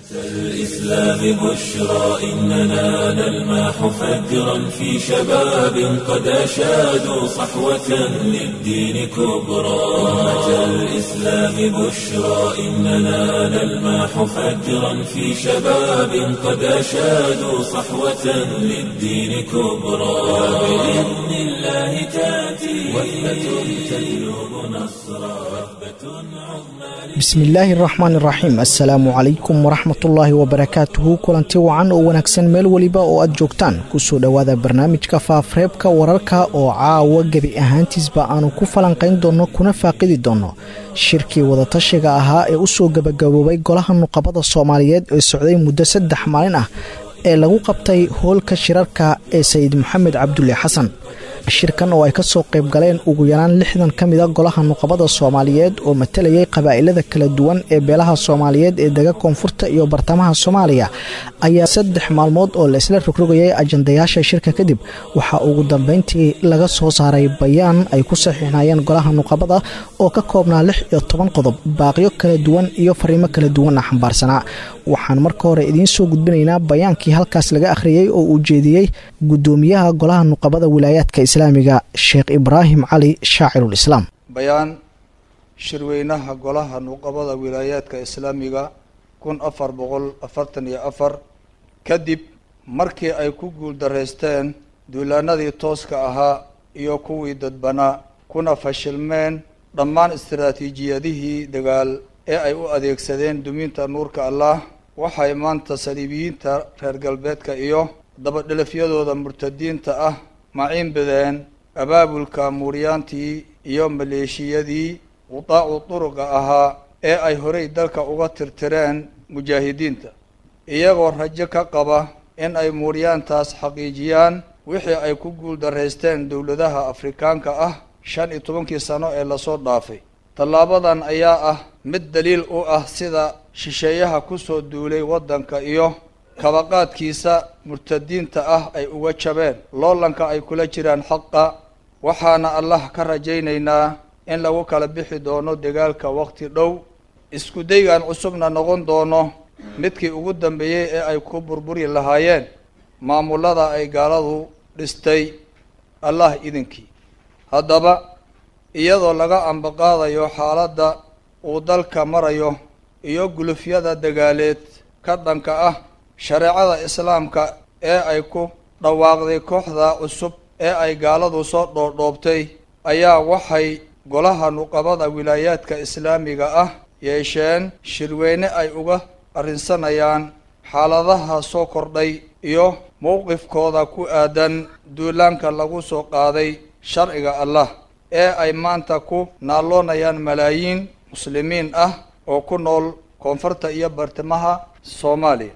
الإسلام بشرى إننا نلمح فجرا في شباب قد أشادوا صحوة للدين كبرى أمة الإسلام بشرى إننا نلمح فجرا في شباب قد أشادوا صحوة للدين كبرى وبإذن الله تأتي وثبة تجلب نصرا وثبة عظمى bismillaahi araxmaan iraxiim assalaamu calaykum waraxmatullaahi wabarakaatuhu kulanti wacan oo wanaagsan meel weliba oo aad joogtaan kusoo dhowaada barnaamijka faafreebka wararka oo caawa gebi ahaantiisba aanu ku falanqayn doonno kuna faaqidi doonno shirkii wadatashiga ahaa ee u soo gebagaboobay golaha nuqabada soomaaliyeed ee socday muddo saddex maalin ah ee lagu qabtay hoolka shirarka ee sayid maxamed cabdulle xasan shirkan oo ay ka soo qayb galeen ugu yaraan lixdan ka mid a golaha nuqabada soomaaliyeed oo matalayay qabaa'ilada kala duwan ee beelaha soomaaliyeed ee dega koonfurta iyo bartamaha soomaaliya ayaa saddex maalmood oo la isla rogrogayay ajandayaasha shirka kadib waxaa ugu dambeyntii laga soo saaray bayaan ay ku saxiixnayeen golaha nuqabada oo ka koobnaa lix iyo toban qodob baaqyo kala duwan iyo fariimo kala duwanna xambaarsanaa waxaan marka hore idiin soo gudbinaynaa bayaankii halkaas laga akhriyey oo uu jeediyey gudoomiyaha golaha nuqabada wilaayaadka islaamiga sheekh ibraahim cali shaacirulislaam bayaan shirweynaha golaha nuqabada wilaayaadka islaamiga kun afar boqol afartan iyo afar kadib markii ay ku guuldaraysteen duulaanadii tooska ahaa iyo kuwii dadbanaa kuna fashilmeen dhammaan istaraatiijiyadihii dagaal ee ay u adeegsadeen duminta nuurka allah waxay maanta saliibiyiinta reer galbeedka iyo dabadhelafyadooda murtadiinta ah maciin bideen abaabulka muuryaantii iyo maleeshiyadii qudaacu duruqa ahaa ee ay horey dalka uga tirtireen mujaahidiinta iyagoo rajo ka qaba in ay muuryaantaas xaqiijiyaan wixii ay ku guuldaraysteen dowladaha afrikaanka ah shan iyo tobankii sano ee lasoo dhaafay tallaabadan ayaa ah mid daliil u ah sida shisheeyaha kusoo duulay waddanka iyo kabaqaadkiisa murtadiinta ah ay uga jabeen loolanka ay kula jiraan xaqa waxaana allah ka rajaynaynaa in lagu kala bixi doono dagaalka waqti dhow isku daygan cusubna noqon doono midkii ugu dambeeyey ee ay ku burburi lahaayeen maamulada ay gaaladu dhistay allah idinkii haddaba iyadoo laga ambaqaadayo xaaladda uu dalka marayo iyo gulufyada dagaaleed ka dhanka ah shareecada islaamka ee ay ku dhawaaqday kooxda cusub ee ay gaaladu soo dhoodhoobtay ayaa waxay golaha nuqabada wilaayaadka islaamiga ah yeesheen shirweyne ay uga arrinsanayaan xaaladaha soo kordhay iyo mowqifkooda ku aadan duulaanka lagu soo qaaday sharciga allah ee ay maanta ku naalloonayaan malaayiin muslimiin ah oo ku nool koonfurta iyo bartamaha soomaaliya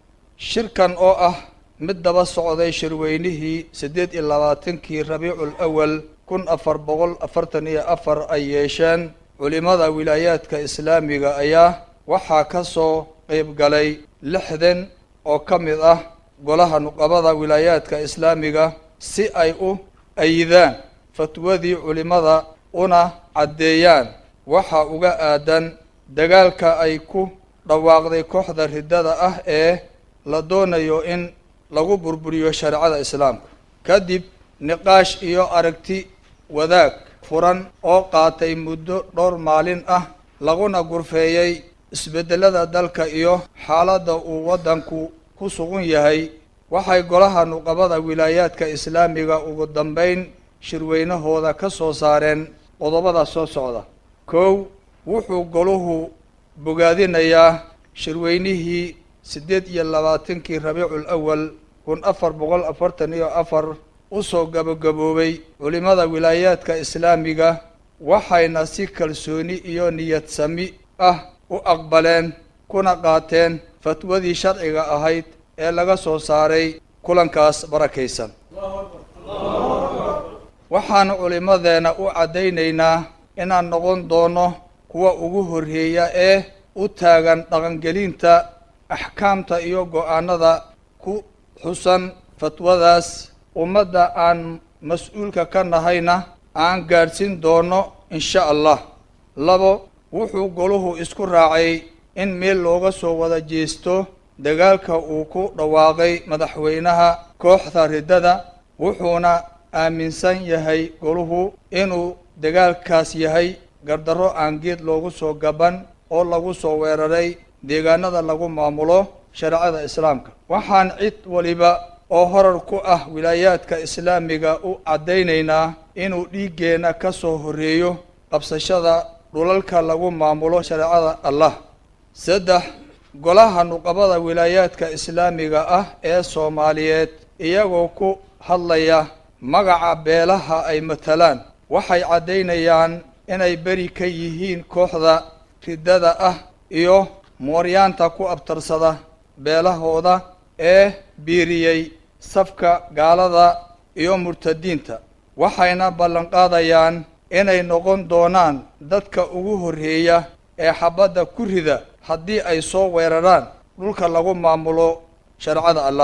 shirkan oo ah mid daba socday shirweynihii siddeed iyo labaatankii rabiicul awal kun afar boqol afartan iyo afar ay yeesheen culimada wilaayaadka islaamiga ayaa waxaa ka soo qeyb galay lixdan oo ka mid ah golaha nuqabada wilaayaadka islaamiga si ay u ayidaan fatwadii culimada una caddeeyaan waxa uga aadan dagaalka ay ku dhawaaqday kooxda riddada ah ee la doonayo in lagu burburiyo shareecada islaamka kadib niqaash iyo aragti wadaag furan oo qaatay muddo dhowr maalin ah laguna gurfeeyey isbeddelada dalka iyo xaaladda uu waddanku ku sugan yahay waxay golaha nuqabada wilaayaadka islaamiga ugu dambeyn shirweynahooda ka soo saareen qodobada soo socda kow wuxuu goluhu bogaadinayaa shirweynihii siddeed iyo labaatankii rabiicul awal kun afar boqol afartan iyo afar usoo gabagaboobay culimada wilaayaadka islaamiga waxayna si kalsooni iyo niyad sami ah u aqbaleen kuna qaateen fatwadii sharciga ahayd ee laga soo saaray kulankaas barakaysan waxaanu culimmadeena u caddaynaynaa inaan noqon doono kuwa ugu horreeya ee u taagan dhaqangelinta axkaamta iyo go-aanada ku xusan fatwadaas ummadda aan mas-uulka ka nahayna aan gaadhsiin doono insha allah labo wuxuu goluhu isku raacay in meel looga soo wada jeesto dagaalka uu ku dhawaaqay madaxweynaha kooxda riddada wuxuuna aaminsan yahay goluhu inuu dagaalkaas yahay gardarro aan geed loogu soo gaban oo lagu soo weeraray deegaanada lagu maamulo shareecada islaamka waxaan cid waliba oo horar ku ah wilaayaadka islaamiga u caddaynaynaa inuu dhiiggeenna ka soo horreeyo qabsashada dhulalka lagu maamulo shareecada allah saddex golaha nuqabada wilaayaadka islaamiga ah ee soomaaliyeed iyagoo ku hadlaya magaca beelaha ay matalaan waxay caddaynayaan inay beri ka yihiin kooxda riddada ah iyo mooryaanta ku abtarsada beelahooda ee biiriyey safka gaalada iyo murtadiinta waxayna ballanqaadayaan inay noqon doonaan dadka ugu horreeya ee xabadda ku rida haddii ay soo weeraraan dhulka lagu maamulo shareecada allah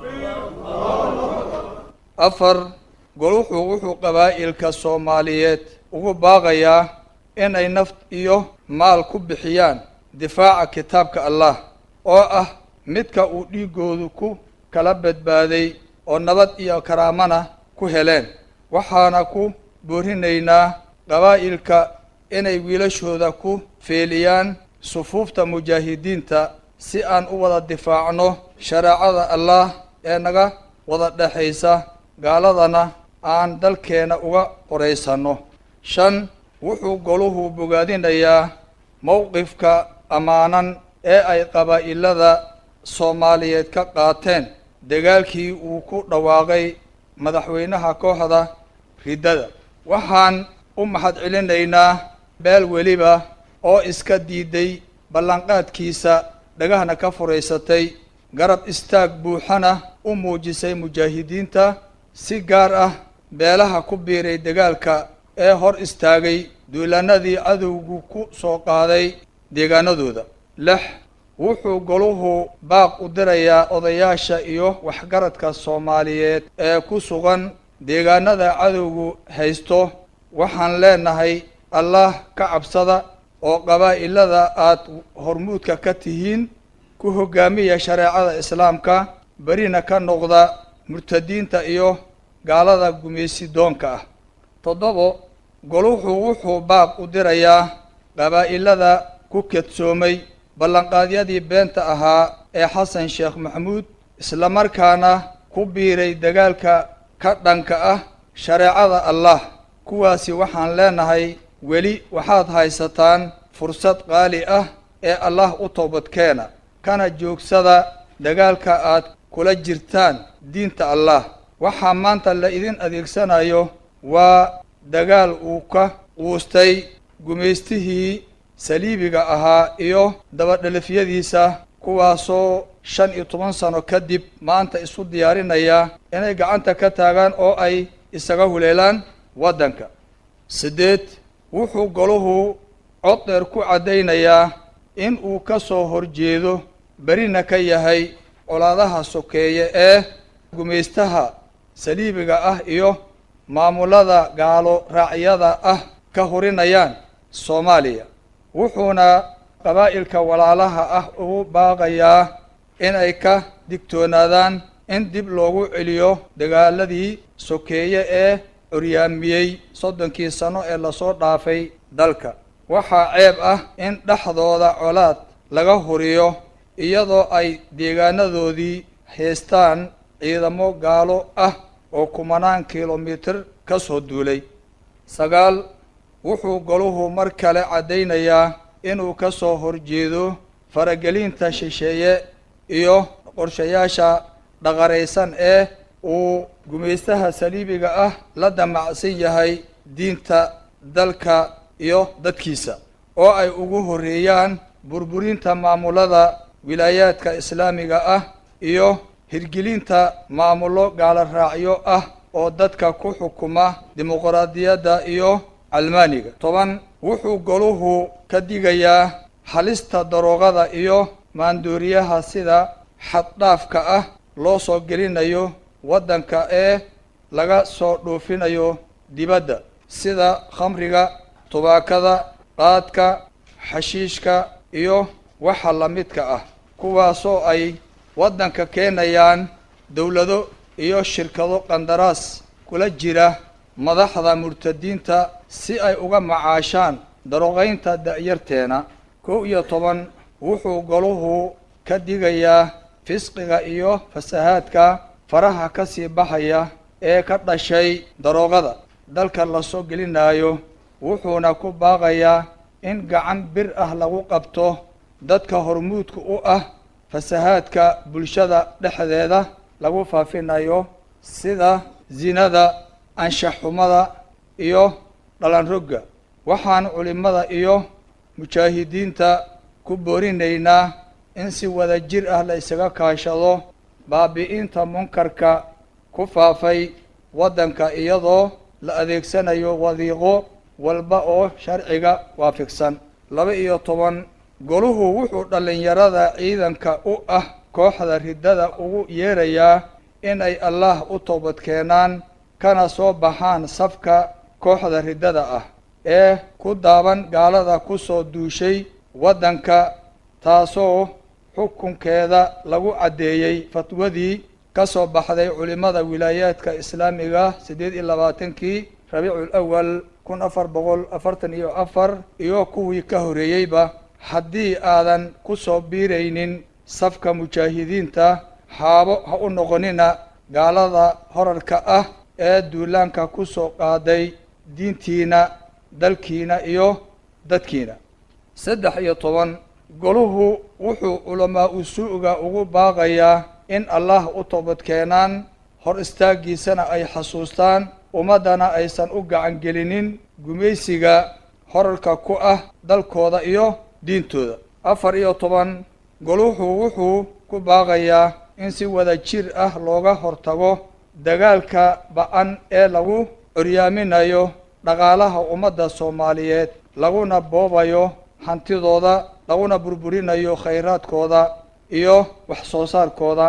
afar goluxu wuxuu qabaa'ilka soomaaliyeed ugu baaqayaa inay naf iyo maal ku bixiyaan difaaca kitaabka allah oo ah midka uu dhiiggoodu ku kala badbaaday oo nabad iyo karaamana ku heleen waxaana ku boorinaynaa qabaa'ilka inay wiilashooda ku feeliyaan sufuufta mujaahidiinta si aan u wada difaacno shareecada allah ee naga wada dhexaysa gaaladana aan dalkeena uga qoraysanno shan wuxuu goluhu bogaadinayaa mowqifka ammaanan ee ay qabaa'ilada soomaaliyeed ka qaateen dagaalkii uu ku dhawaaqay madaxweynaha kooxda riddada waxaan u mahad celinaynaa beel weliba oo iska diiday ballanqaadkiisa dhagahna ka furaysatay garab istaag buuxana u muujisay mujaahidiinta si gaar ah beelaha ku biiray dagaalka ee hor istaagay duulaanadii cadowgu ku soo qaaday deegaanadooda lix wuxuu goluhu baaq u dirayaa odayaasha iyo waxgaradka soomaaliyeed ee ku sugan deegaanada cadowgu haysto waxaan leenahay allah ka cabsada oo qabaa'ilada aad hormuudka ka tihiin ku hoggaamiya shareecada islaamka berina ka noqda murtadiinta iyo gaalada gumaysidoonka ah toddobo goluhu wuxuu baaq u dirayaa qabaa'ilada ku kedsoomay ballanqaadyadii beenta ahaa ee xasan sheekh maxamuud islamarkaana ku biiray dagaalka ka dhanka ah shareecada allah kuwaasi waxaan leenahay weli waxaad haysataan fursad qaali ah ee allah u toobadkeena kana joogsada dagaalka aad kula jirtaan diinta allah waxaa maanta la idin adeegsanayo waa dagaal uu ka quustay gumaystihii saliibiga ahaa iyo dabadhelifyadiisa kuwaasoo shan iyo toban sano kadib maanta isu diyaarinaya inay gacanta ka taagaan oo ay isaga huleelaan waddanka siddeed wuxuu goluhu cod dheer ku caddaynayaa in uu ka soo horjeedo berina ka yahay colaadaha sokeeye ee gumaystaha saliibiga ah iyo maamulada gaalo raacyada ah ka horinayaan soomaaliya wuxuuna qabaa'ilka walaalaha ah ugu baaqayaa inay ka digtoonaadaan in dib loogu celiyo dagaaladii sokeeye ee curyaamiyey soddonkii sano ee lasoo dhaafay dalka waxaa ceeb ah in dhexdooda colaad laga huriyo iyadoo ay deegaanadoodii haystaan ciidamo gaalo ah oo kumanaan kilomitir ka soo duulay sagaal wuxuu goluhu mar kale caddaynayaa inuu ka soo horjeedo faragelinta shisheeye iyo qorshayaasha dhaqaraysan ee uu gumaystaha saliibiga ah la damacsan yahay diinta dalka iyo dadkiisa oo ay ugu horreeyaan burburinta maamulada wilaayaadka islaamiga ah iyo hirgelinta maamullo gaalo raacyo ah oo dadka ku xukuma dimuqraadiyadda iyo calmaaniga toban wuxuu goluhu ka digayaa halista daroogada iyo maandooriyaha sida xaddhaafka ah loo soo gelinayo waddanka ee laga soo dhoofinayo dibadda sida khamriga tubaakada qaadka xashiishka iyo waxa la midka ah kuwaasoo ay waddanka keenayaan dowlado iyo shirkado qandaraas kula jira madaxda murtadiinta si ay uga macaashaan daroqaynta da'yarteena kow iyo toban wuxuu goluhu ka digayaa fisqiga iyo fasahaadka faraha ka sii baxaya ee ka dhashay daroogada dalka la soo gelinaayo wuxuuna ku baaqayaa in gacan bir ah lagu qabto dadka hormuudka u ah fasahaadka bulshada dhexdeeda lagu faafinayo sida zinada anshaxxumada iyo dhalanrogga waxaan culimmada iyo mujaahidiinta ku boorinaynaa in si wada jir ah la isaga kaashado baabi'inta munkarka ku faafay waddanka iyadoo la adeegsanayo wadiiqo walba oo sharciga waafaqsan laba iyo toban goluhu wuxuu dhallinyarada ciidanka u ah kooxda riddada ugu yeerayaa inay allaah u toobad keenaan kana soo baxaan safka kooxda riddada ah ee ku daaban gaalada ku soo duushay waddanka taasoo xukunkeeda lagu caddeeyey fatwadii ka soo baxday culimmada wilaayaadka islaamiga siddeed iyo labaatankii rabiicul awal kun afar boqol afartan iyo afar iyo kuwii ka horreeyeyba haddii aadan ku soo biiraynin safka mujaahidiinta haabo ha u noqonina gaalada horarka ah ee duulaanka ku soo qaaday diintiina dalkiina iyo dadkiina saddex iyo toban goluhu wuxuu culamaa usuuga ugu baaqayaa in allah u toobad keenaan hor istaaggiisana ay xasuustaan ummaddana aysan u gacan gelinin gumaysiga horarka ku ah dalkooda iyo diintooda afar iyo toban goluhu wuxuu ku baaqayaa in si wada jir ah looga hortago dagaalka ba-an ee lagu curyaaminayo dhaqaalaha ummadda soomaaliyeed laguna boobayo hantidooda laguna burburinayo khayraadkooda iyo wax soo saarkooda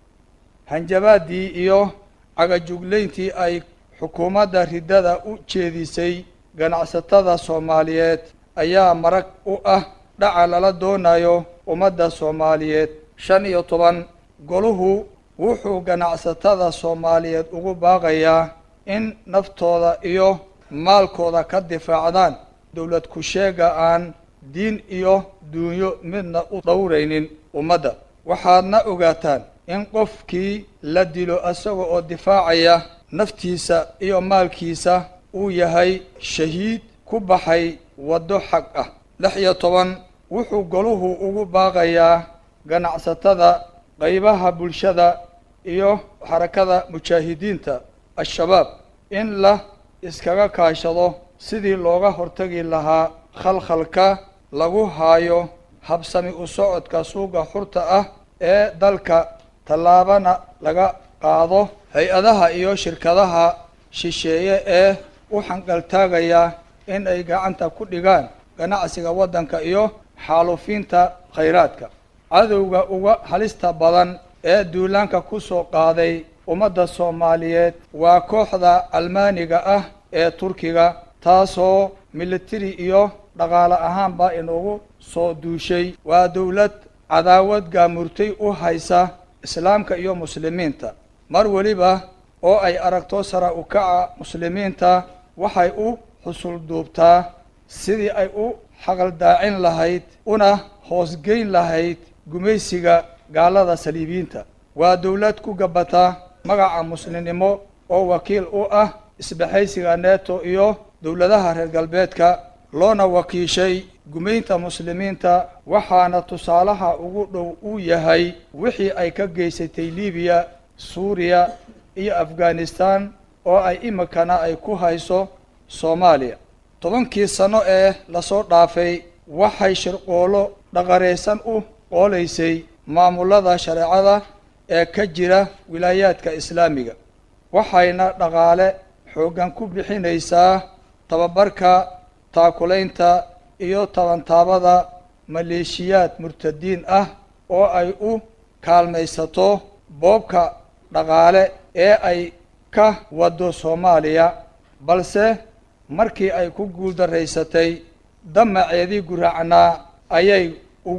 hanjabaaddii iyo cagajuglayntii ay xukuumadda riddada u jeedisay ganacsatada soomaaliyeed ayaa marag u ah dhaca lala doonayo ummadda soomaaliyeed shan iyo toban goluhu wuxuu ganacsatada soomaaliyeed ugu baaqayaa in naftooda iyo maalkooda ka difaacdaan dowlad ku-sheega aan diin iyo duunyo midna u dhowraynin ummadda waxaadna ogaataan in qofkii la dilo isaga oo difaacaya naftiisa iyo maalkiisa uu yahay shahiid ku baxay waddo xaq ah lix iyo toban wuxuu goluhu ugu baaqayaa ganacsatada qaybaha bulshada iyo xarakada mujaahidiinta al-shabaab in la iskaga kaashado sidii looga hortagi lahaa khalkhalka lagu haayo habsami u socodka suuqa xurta ah ee dalka tallaabana laga qaado hay-adaha iyo shirkadaha shisheeye ee u xanqaltaagaya in ay gacanta ku dhigaan ganacsiga waddanka iyo xaalufiinta khayraadka cadowga uga halista badan ee duulaanka ku soo qaaday ummadda soomaaliyeed waa kooxda almaaniga ah ee turkiga taasoo militari iyo dhaqaale ahaanba inugu soo duushay waa dowlad cadaawad gaamurtay u haysa islaamka iyo muslimiinta mar weliba oo ay aragto sara u kaca muslimiinta waxay u xusul duubtaa sidii ay u xaqaldaacin lahayd una hoosgeyn lahayd gumaysiga gaalada saliibiyiinta waa dowlad ku gabata magaca muslimnimo oo wakiil u ah isbahaysiga neto iyo dowladaha reer galbeedka loona wakiishay gumaynta muslimiinta waxaana tusaalaha ugu dhow uu yahay wixii ay ka geysatay libiya suuriya iyo afghanistan oo ay imikana ay ku hayso soomaaliya tobankii sano ee lasoo dhaafay waxay shirqoolo dhaqaraysan u qoolaysay maamulada shareecada ee ka jira wilaayaadka islaamiga waxayna dhaqaale xooggan ku bixinaysaa tababarka taakulaynta iyo tabantaabada maleeshiyaad murtadiin ah oo ay u kaalmaysato boobka dhaqaale ee ay ka wado soomaaliya balse markii ay ku guuldaraysatay damaceedii guraacnaa ayay ugu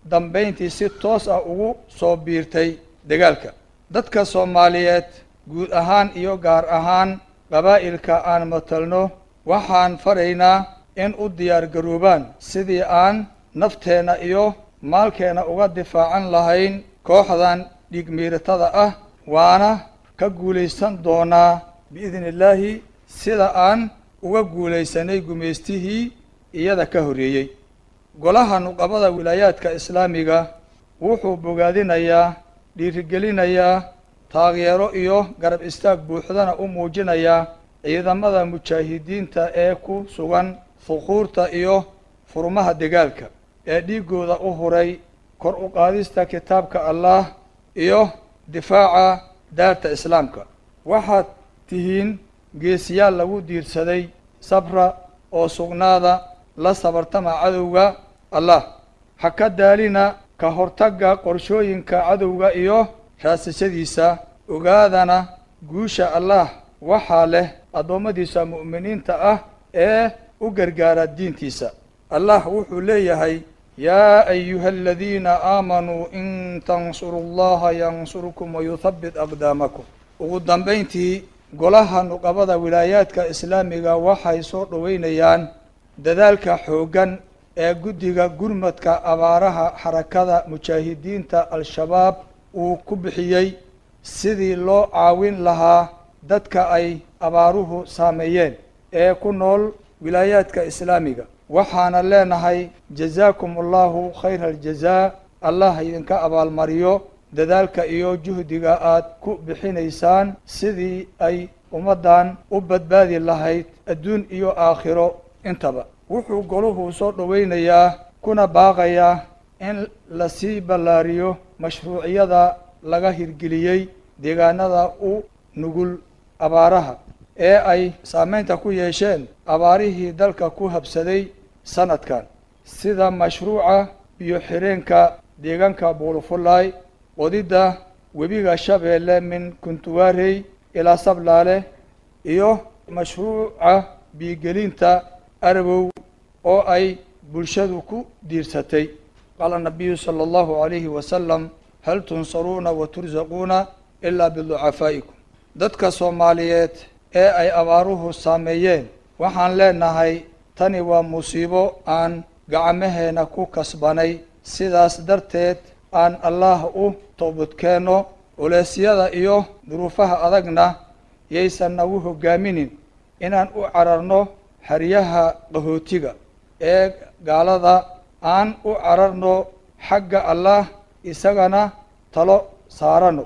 dambayntii si toos ah ugu soo biirtay dagaalka dadka soomaaliyeed guud ahaan iyo gaar ahaan qabaa'ilka aan matalno waxaan faraynaa in u diyaar garoobaan sidii aan nafteenna iyo maalkeenna uga difaacan lahayn kooxdan dhiigmiiratada ah waana ka guulaysan doonaa biidni illaahi sida aan uga guulaysanay gumaystihii iyada ka horreeyey golaha nuqabada wilaayaadka islaamiga wuxuu bogaadinayaa dhiirigelinayaa taageero iyo garab istaag buuxdana u muujinayaa ciidamada mujaahidiinta ee ku sugan fuquurta iyo furmaha dagaalka ee dhiiggooda u huray kor u qaadista kitaabka allah iyo difaaca daarta islaamka waxaad tihiin geesiyaal lagu diirsaday sabra oo sugnaada la sabartama cadowga allah ha ka daalina ka hortagga qorshooyinka cadowga iyo raasashadiisa ogaadana guusha allah waxaa leh addoommadiisa mu'miniinta ah ee u gargaara diintiisa allah wuxuu leeyahay yaa ayuha aladiina aamanuu in tansuru llaha yansurkum wayuthabbit aqdaamakum ugu dambayntii golaha nuqabada wilaayaadka islaamiga waxay soo dhoweynayaan dadaalka xooggan ee guddiga gurmadka abaaraha xarakada mujaahidiinta al-shabaab uu ku bixiyey sidii loo caawin lahaa dadka ay abaaruhu saameeyeen ee ku nool wilaayaadka islaamiga waxaana leenahay jazaakum allahu khayra aljazaa allah idinka abaalmariyo dadaalka iyo juhdiga aad ku bixinaysaan sidii ay ummaddan u badbaadi lahayd adduun iyo aakhiro intaba wuxuu goluhu soo dhoweynayaa kuna baaqayaa in lasii ballaariyo mashruuciyada laga hirgeliyey deegaanada u nugul abaaraha ee ay saameynta ku yeesheen abaarihii dalka ku habsaday sanadkan sida mashruuca biyo xireenka deegaanka buulufulaay qodidda webiga shabeelle min kuntuwaarey ilaa sablaale iyo mashruuca biigelinta arabow oo ay bulshadu ku diirsatay qaala nabiyu sala allahu calayhi wasalam hal tunsaruuna wa tursaquuna ilaa biducafaa'ikum dadka soomaaliyeed ee ay abaaruhu saameeyeen waxaan leenahay tani waa musiibo aan gacmaheena ku kasbanay sidaas darteed aan allaah u toobadkeenno culeysyada iyo duruufaha adagna yaysan nagu hogaaminin inaan u cararno xeryaha qahootiga ee gaalada aan u cararno xagga allah isagana talo saarano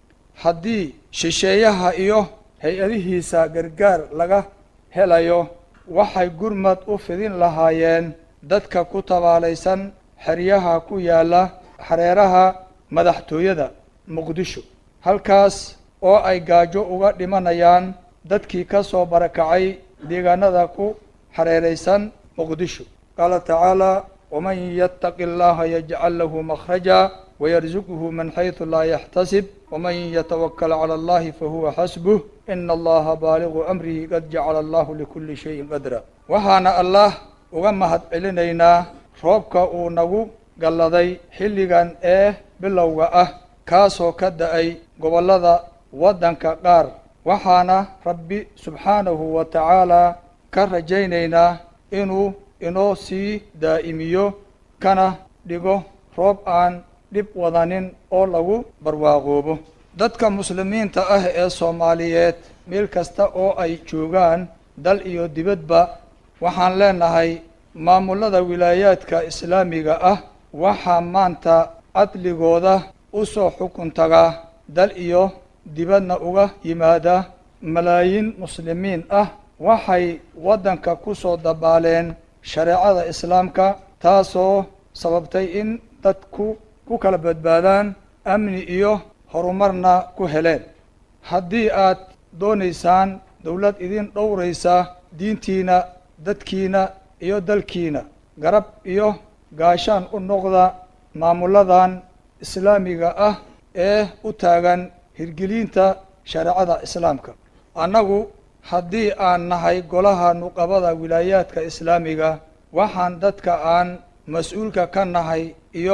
haddii shisheeyaha iyo hay-adihiisa gargaar laga helayo waxay gurmad u fidin lahaayeen dadka ku tabaalaysan xeryaha ku yaalla xareeraha madaxtooyada muqdisho halkaas oo ay gaajo uga dhimanayaan dadkii ka soo barakacay deegaanada ku xareeraysan muqdisho qaala tacaala waman yattaqi allaha yajcal lahu makhraja wayarzuqhu min xaysu laa yaxtasib waman yatawakal cala allahi fahuwa xasbuh ina allaha baaligu amrihi qad jacala allahu likulli shayin qadra waxaana allah uga mahad celinaynaa roobka uu nagu galladay xilligan ee bilowga ah kaasoo ka da-ay gobollada waddanka qaar waxaana rabbi subxaanahu wa tacaalaa ka rajaynaynaa inuu inoo sii daa'imiyo kana dhigo roob aan dhib wadanin oo lagu barwaaqoobo dadka muslimiinta ah ee soomaaliyeed meel kasta oo ay joogaan dal iyo dibadba waxaan leenahay maamullada wilaayaadka islaamiga ah waxaa maanta cadligooda u soo xukun tagaa dal iyo dibadna uga yimaada malaayiin muslimiin ah waxay waddanka ku soo dabaaleen shareecada islaamka taasoo sababtay in dadku ku kala badbaadaan amni iyo horumarna ku heleen haddii aad doonaysaan dowlad idin dhowraysa diintiina dadkiina iyo dalkiina garab iyo gaashaan u noqda maamulladan islaamiga ah ee u taagan hirgelinta shareecada islaamka annagu haddii aan nahay golaha nuqabada wilaayaadka islaamiga waxaan dadka aan mas-uulka ka nahay iyo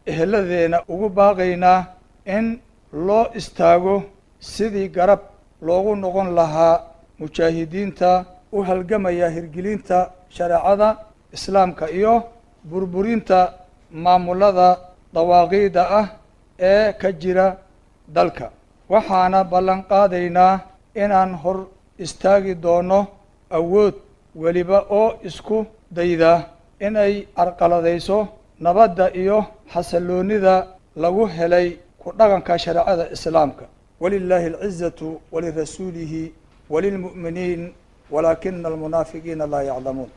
eheladeena ugu baaqaynaa in loo istaago sidii garab loogu noqon lahaa mujaahidiinta u halgamaya hirgelinta shareecada islaamka iyo burburinta maamulada dawaaqiida ah ee ka jira dalka waxaana ballan qaadaynaa inaan hor istaagi doono awood weliba oo isku dayda inay carqaladayso nabadda iyo xasalloonida lagu helay ku dhaqanka shareecada islaamka walilaahi alcizatu walirasuulihi walilmu'miniin walaakina almunaafiqiina laa yaclamuun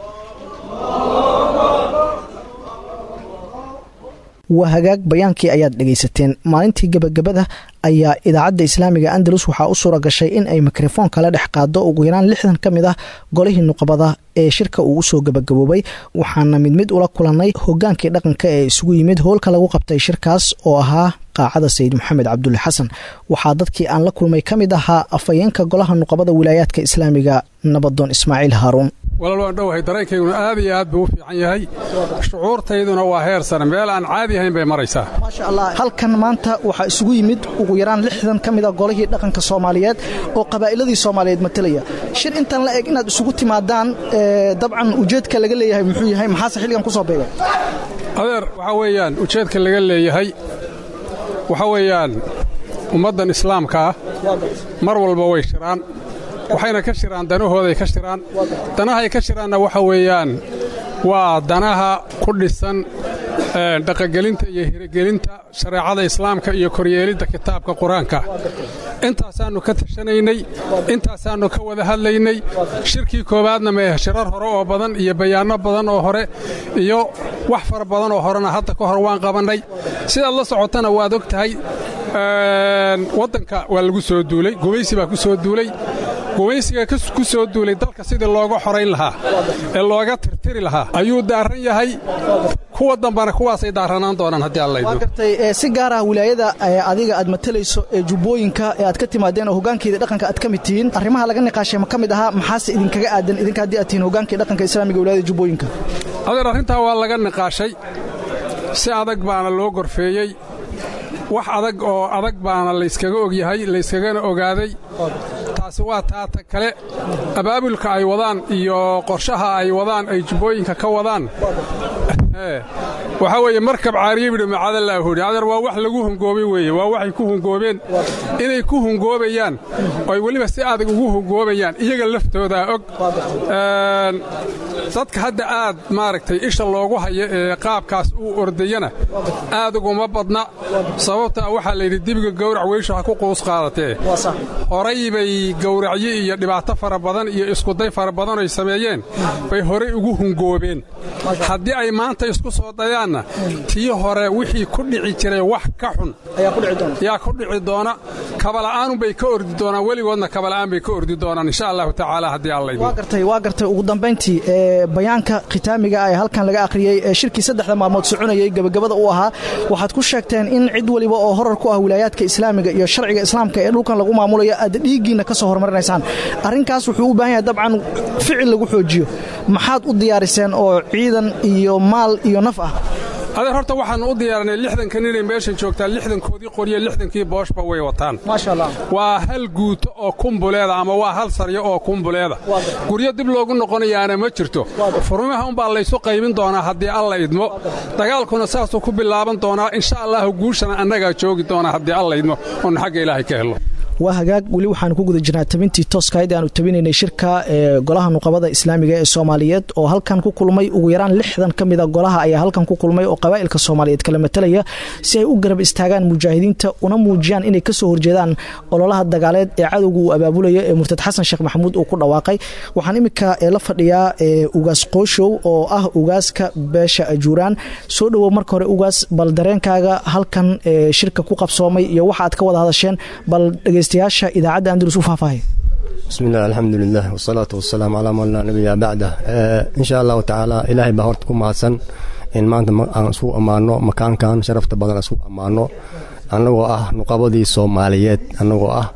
waa hagaag bayaankii ayaad dhegaysateen maalintii gebagabada ayaa idaacadda islaamiga andalus waxaa u suura gashay in ay mikrofoon kala dhex qaado ugu yaraan lixdan ka mid ah golihii nuqbada ee shirka uu usoo gebagaboobay waxaana mid mid ula kulannay hogaankii dhaqanka ee isugu yimid howlka lagu qabtay shirkaas oo ahaa qaacada sayid maxamed cabdulle xasan waxaa dadkii aan la kulmay ka mid ahaa afhayeenka golaha nuqabada wilaayaadka islaamiga nabadoon ismaaciil haaruun walaal waan dhowahay dareenkayguna aad iyo aad buu u fiican yahay shucuurtayduna waa heer sare meel aan caadi ahayn bay maraysaa maasha allah halkan maanta waxaa isugu yimid ugu yaraan lixdan ka mid a golihii dhaqanka soomaaliyeed oo qabaa'iladii soomaaliyeed matalaya shir intan la eg inaad isugu timaadaan dabcan ujeedka laga leeyahay muxuu yahay maxaase xilligan ku soo beegay adeer waxaa weeyaan ujeedka laga leeyahay waxaa weeyaan ummaddan islaamka ah mar walba way shiraan waxayna ka shiraan danahooday ka shiraan danahay ka shiraanna waxa weeyaan waa danaha ku dhisan dhaqangelinta iyo hirigelinta shareecada islaamka iyo koryeelidda kitaabka qur-aanka intaasaannu ka tashanaynay intaasaannu ka wada hadlaynay shirkii koowaadna meeh shirar hore oo badan iyo bayaanno badan oo hore iyo wax fara badan oo horena hadda ka hor waan qabannay sidaad la socotana waad og tahay waddanka waa lagu soo duulay gumaysi baa ku soo duulay gumaysiga ku soo duulay dalka sidii looga xorayn lahaa ee looga tirtiri lahaa ayuu daaran yahay kuwa dambana kuwaasay daaranaan doonaan haddii waa gartay si gaar ah wilaayada adiga aad matalayso ee jubbooyinka ee aad ka timaadeen oo hogaankeeda dhaqanka aad ka mid tihiin arrimaha laga niqaashay ma ka mid ahaa maxaase idinkaga aadan idinka haddii aad tihiin hogaankii dhaqanka islaamiga wilayada jubbooyinka adeer arrintaa waa laga niqaashay si adag baana loo gorfeeyey wax adag oo adag baana layskaga ogyahay layskagana ogaaday taasi waa taata kale abaabulka ay wadaan iyo qorshaha ay wadaan ay jubbooyinka ka wadaan waxaa weeye markab caariyabidhi macadallaahu yidhi adeer waa wax lagu hungoobay weeye waa waxay ku hungoobeen inay ku hungoobayaan oo ay weliba si adag ugu hungoobayaan iyaga laftoodaa og dadka hadda aad maaragtay isha loogu hayo ee qaabkaas uu ordayana aad uguma badna sababtaa waxaa layidhi dibiga gawrac weysha ha ku quus qaadatee horay bay gawracyo iyo dhibaato fara badan iyo iskuday fara badan ay sameeyeen bay horay ugu hungoobeen haddii ay maanta isku soo dayaanna tii hore wixii ku dhici jiray wax ka xun yaa ku dhici doona kabala'aanun bay ka ordi doonaan weligoodna kabala'aan bay ka ordi doonaan insha allahu tacaala haddii waa gartay waa gartay ugu dambayntii bayaanka khitaamiga ee halkan laga akhriyey ee shirkii saddexda maalmood soconayay gebagabada u ahaa waxaad ku sheegteen in cid waliba oo horar ku ah wilaayaadka islaamiga iyo sharciga islaamka ee dhulkan lagu maamulayo aad dhiiggiinna ka soo hormarinaysaan arrinkaas wuxuu u baahan yahay dabcan ficil lagu xoojiyo maxaad u diyaariseen oo ciidan iyo maal iyo naf ah adeer horta waxaannu u diyaarinay lixdanka ninay meeshan joogtaan lixdankoodii qoryo lixdankii booshba way wataan maasha allah waa hal guuto oo kumbuleeda ama waa hal saryo oo kumbuleeda guryo dib loogu noqonayaana ma jirto furmaha umbaa laysu qaybin doonaa haddii alla idmo dagaalkuna saasuu ku bilaaban doonaa insha allahu guushana annagaa joogi doonaa haddii alla idmo oonu xagga ilaahay ka helno waa hagaag weli waxaanu ku guda jirnaa tabintii tooskahayd aanu tabinaynay shirka ee golaha nuqabada islaamiga ee soomaaliyeed oo halkan ku kulmay ugu yaraan lixdan ka mida golaha ayaa halkan ku kulmay oo qabaa'ilka soomaaliyeed kala matalaya si ay u garab istaagaan mujaahidiinta una muujiyaan inay kasoo horjeedaan ololaha dagaaleed ee cadowga uu abaabulaya ee murtad xasan sheekh maxamuud uu ku dhawaaqay waxaan iminka la fadhiyaa ugaas qooshow oo ah ugaaska beesha ajuuraan soo dhowow marka hore ugaas bal dareenkaaga halkan shirka ku qabsoomay iyo waxa aad ka wada hadasheen bal dhegeystayaasha idaacadda andalus u faahfaahay bismi illah alxamdulilah wasalaatu wasalaamu calaa man laa nabiya bacda insha allahu tacaala ilaahay baa horta ku mahadsan in maanta aan isku ammaano makaankan sharafta badan isku ammaano annagoo ah nuqabadii soomaaliyeed annagoo ah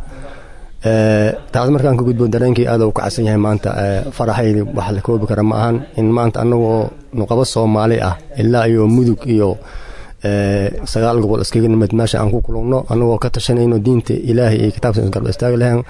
taas markaan ka gudbo dareenkii aad u kacsan yahay maanta faraxaydi wax la koobi kara ma ahan in maanta annagoo nuqabo soomaali ah ilaa iyo mudug iyo sagaal gobol iskaga nimid meesha aan ku kulugno annagoo ka tashanayno diinta ilaahay iyo kitaabka garba istaagi lahayn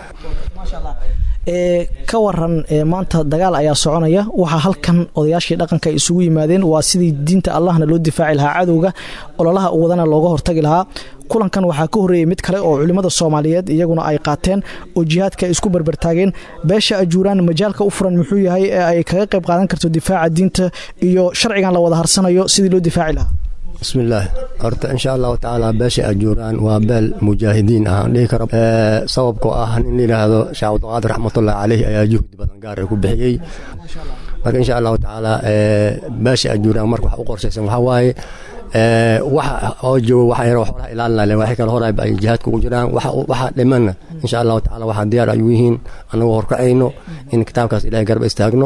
ka waran maanta dagaal ayaa soconaya waxaa halkan odayaashii dhaqanka ay isugu yimaadeen waa sidii diinta allahna loo difaaci lahaa cadowga ololaha wadana looga hortagi lahaa kulankan waxaa ka horreeyey mid kale oo culimmada soomaaliyeed iyaguna ay qaateen oo jihaadka ay isku barbartaageen beesha ajuuraan majaalka u furan muxuu yahay ee ay kaga qayb qaadan karto difaaca diinta iyo sharcigan la wada harsanayo sidii loo difaaci lahaa bismillaah horta insha allahu tacaala beesha ajuuraan waa beel mujaahidiin ah aan dhihi karo sababkoo ah nin layidhaahdo sheekh cabdiqaadir raxmatullahi caleyh ayaa juhdi badan gaar ku bixiyey marka insha allahu tacaala beesha ajuuraan marka wax u qorshaysan waxaa waaye waxa oo joogo waxa yar xoolaha ilaalinaya waxay kale hor ay jihaadka ugu jiraan waxa dhimanna insha allahu tacaala waxaa diyaar ayuu yihiin annagoo horkacayno in kitaabkaas ilahay garba istaagno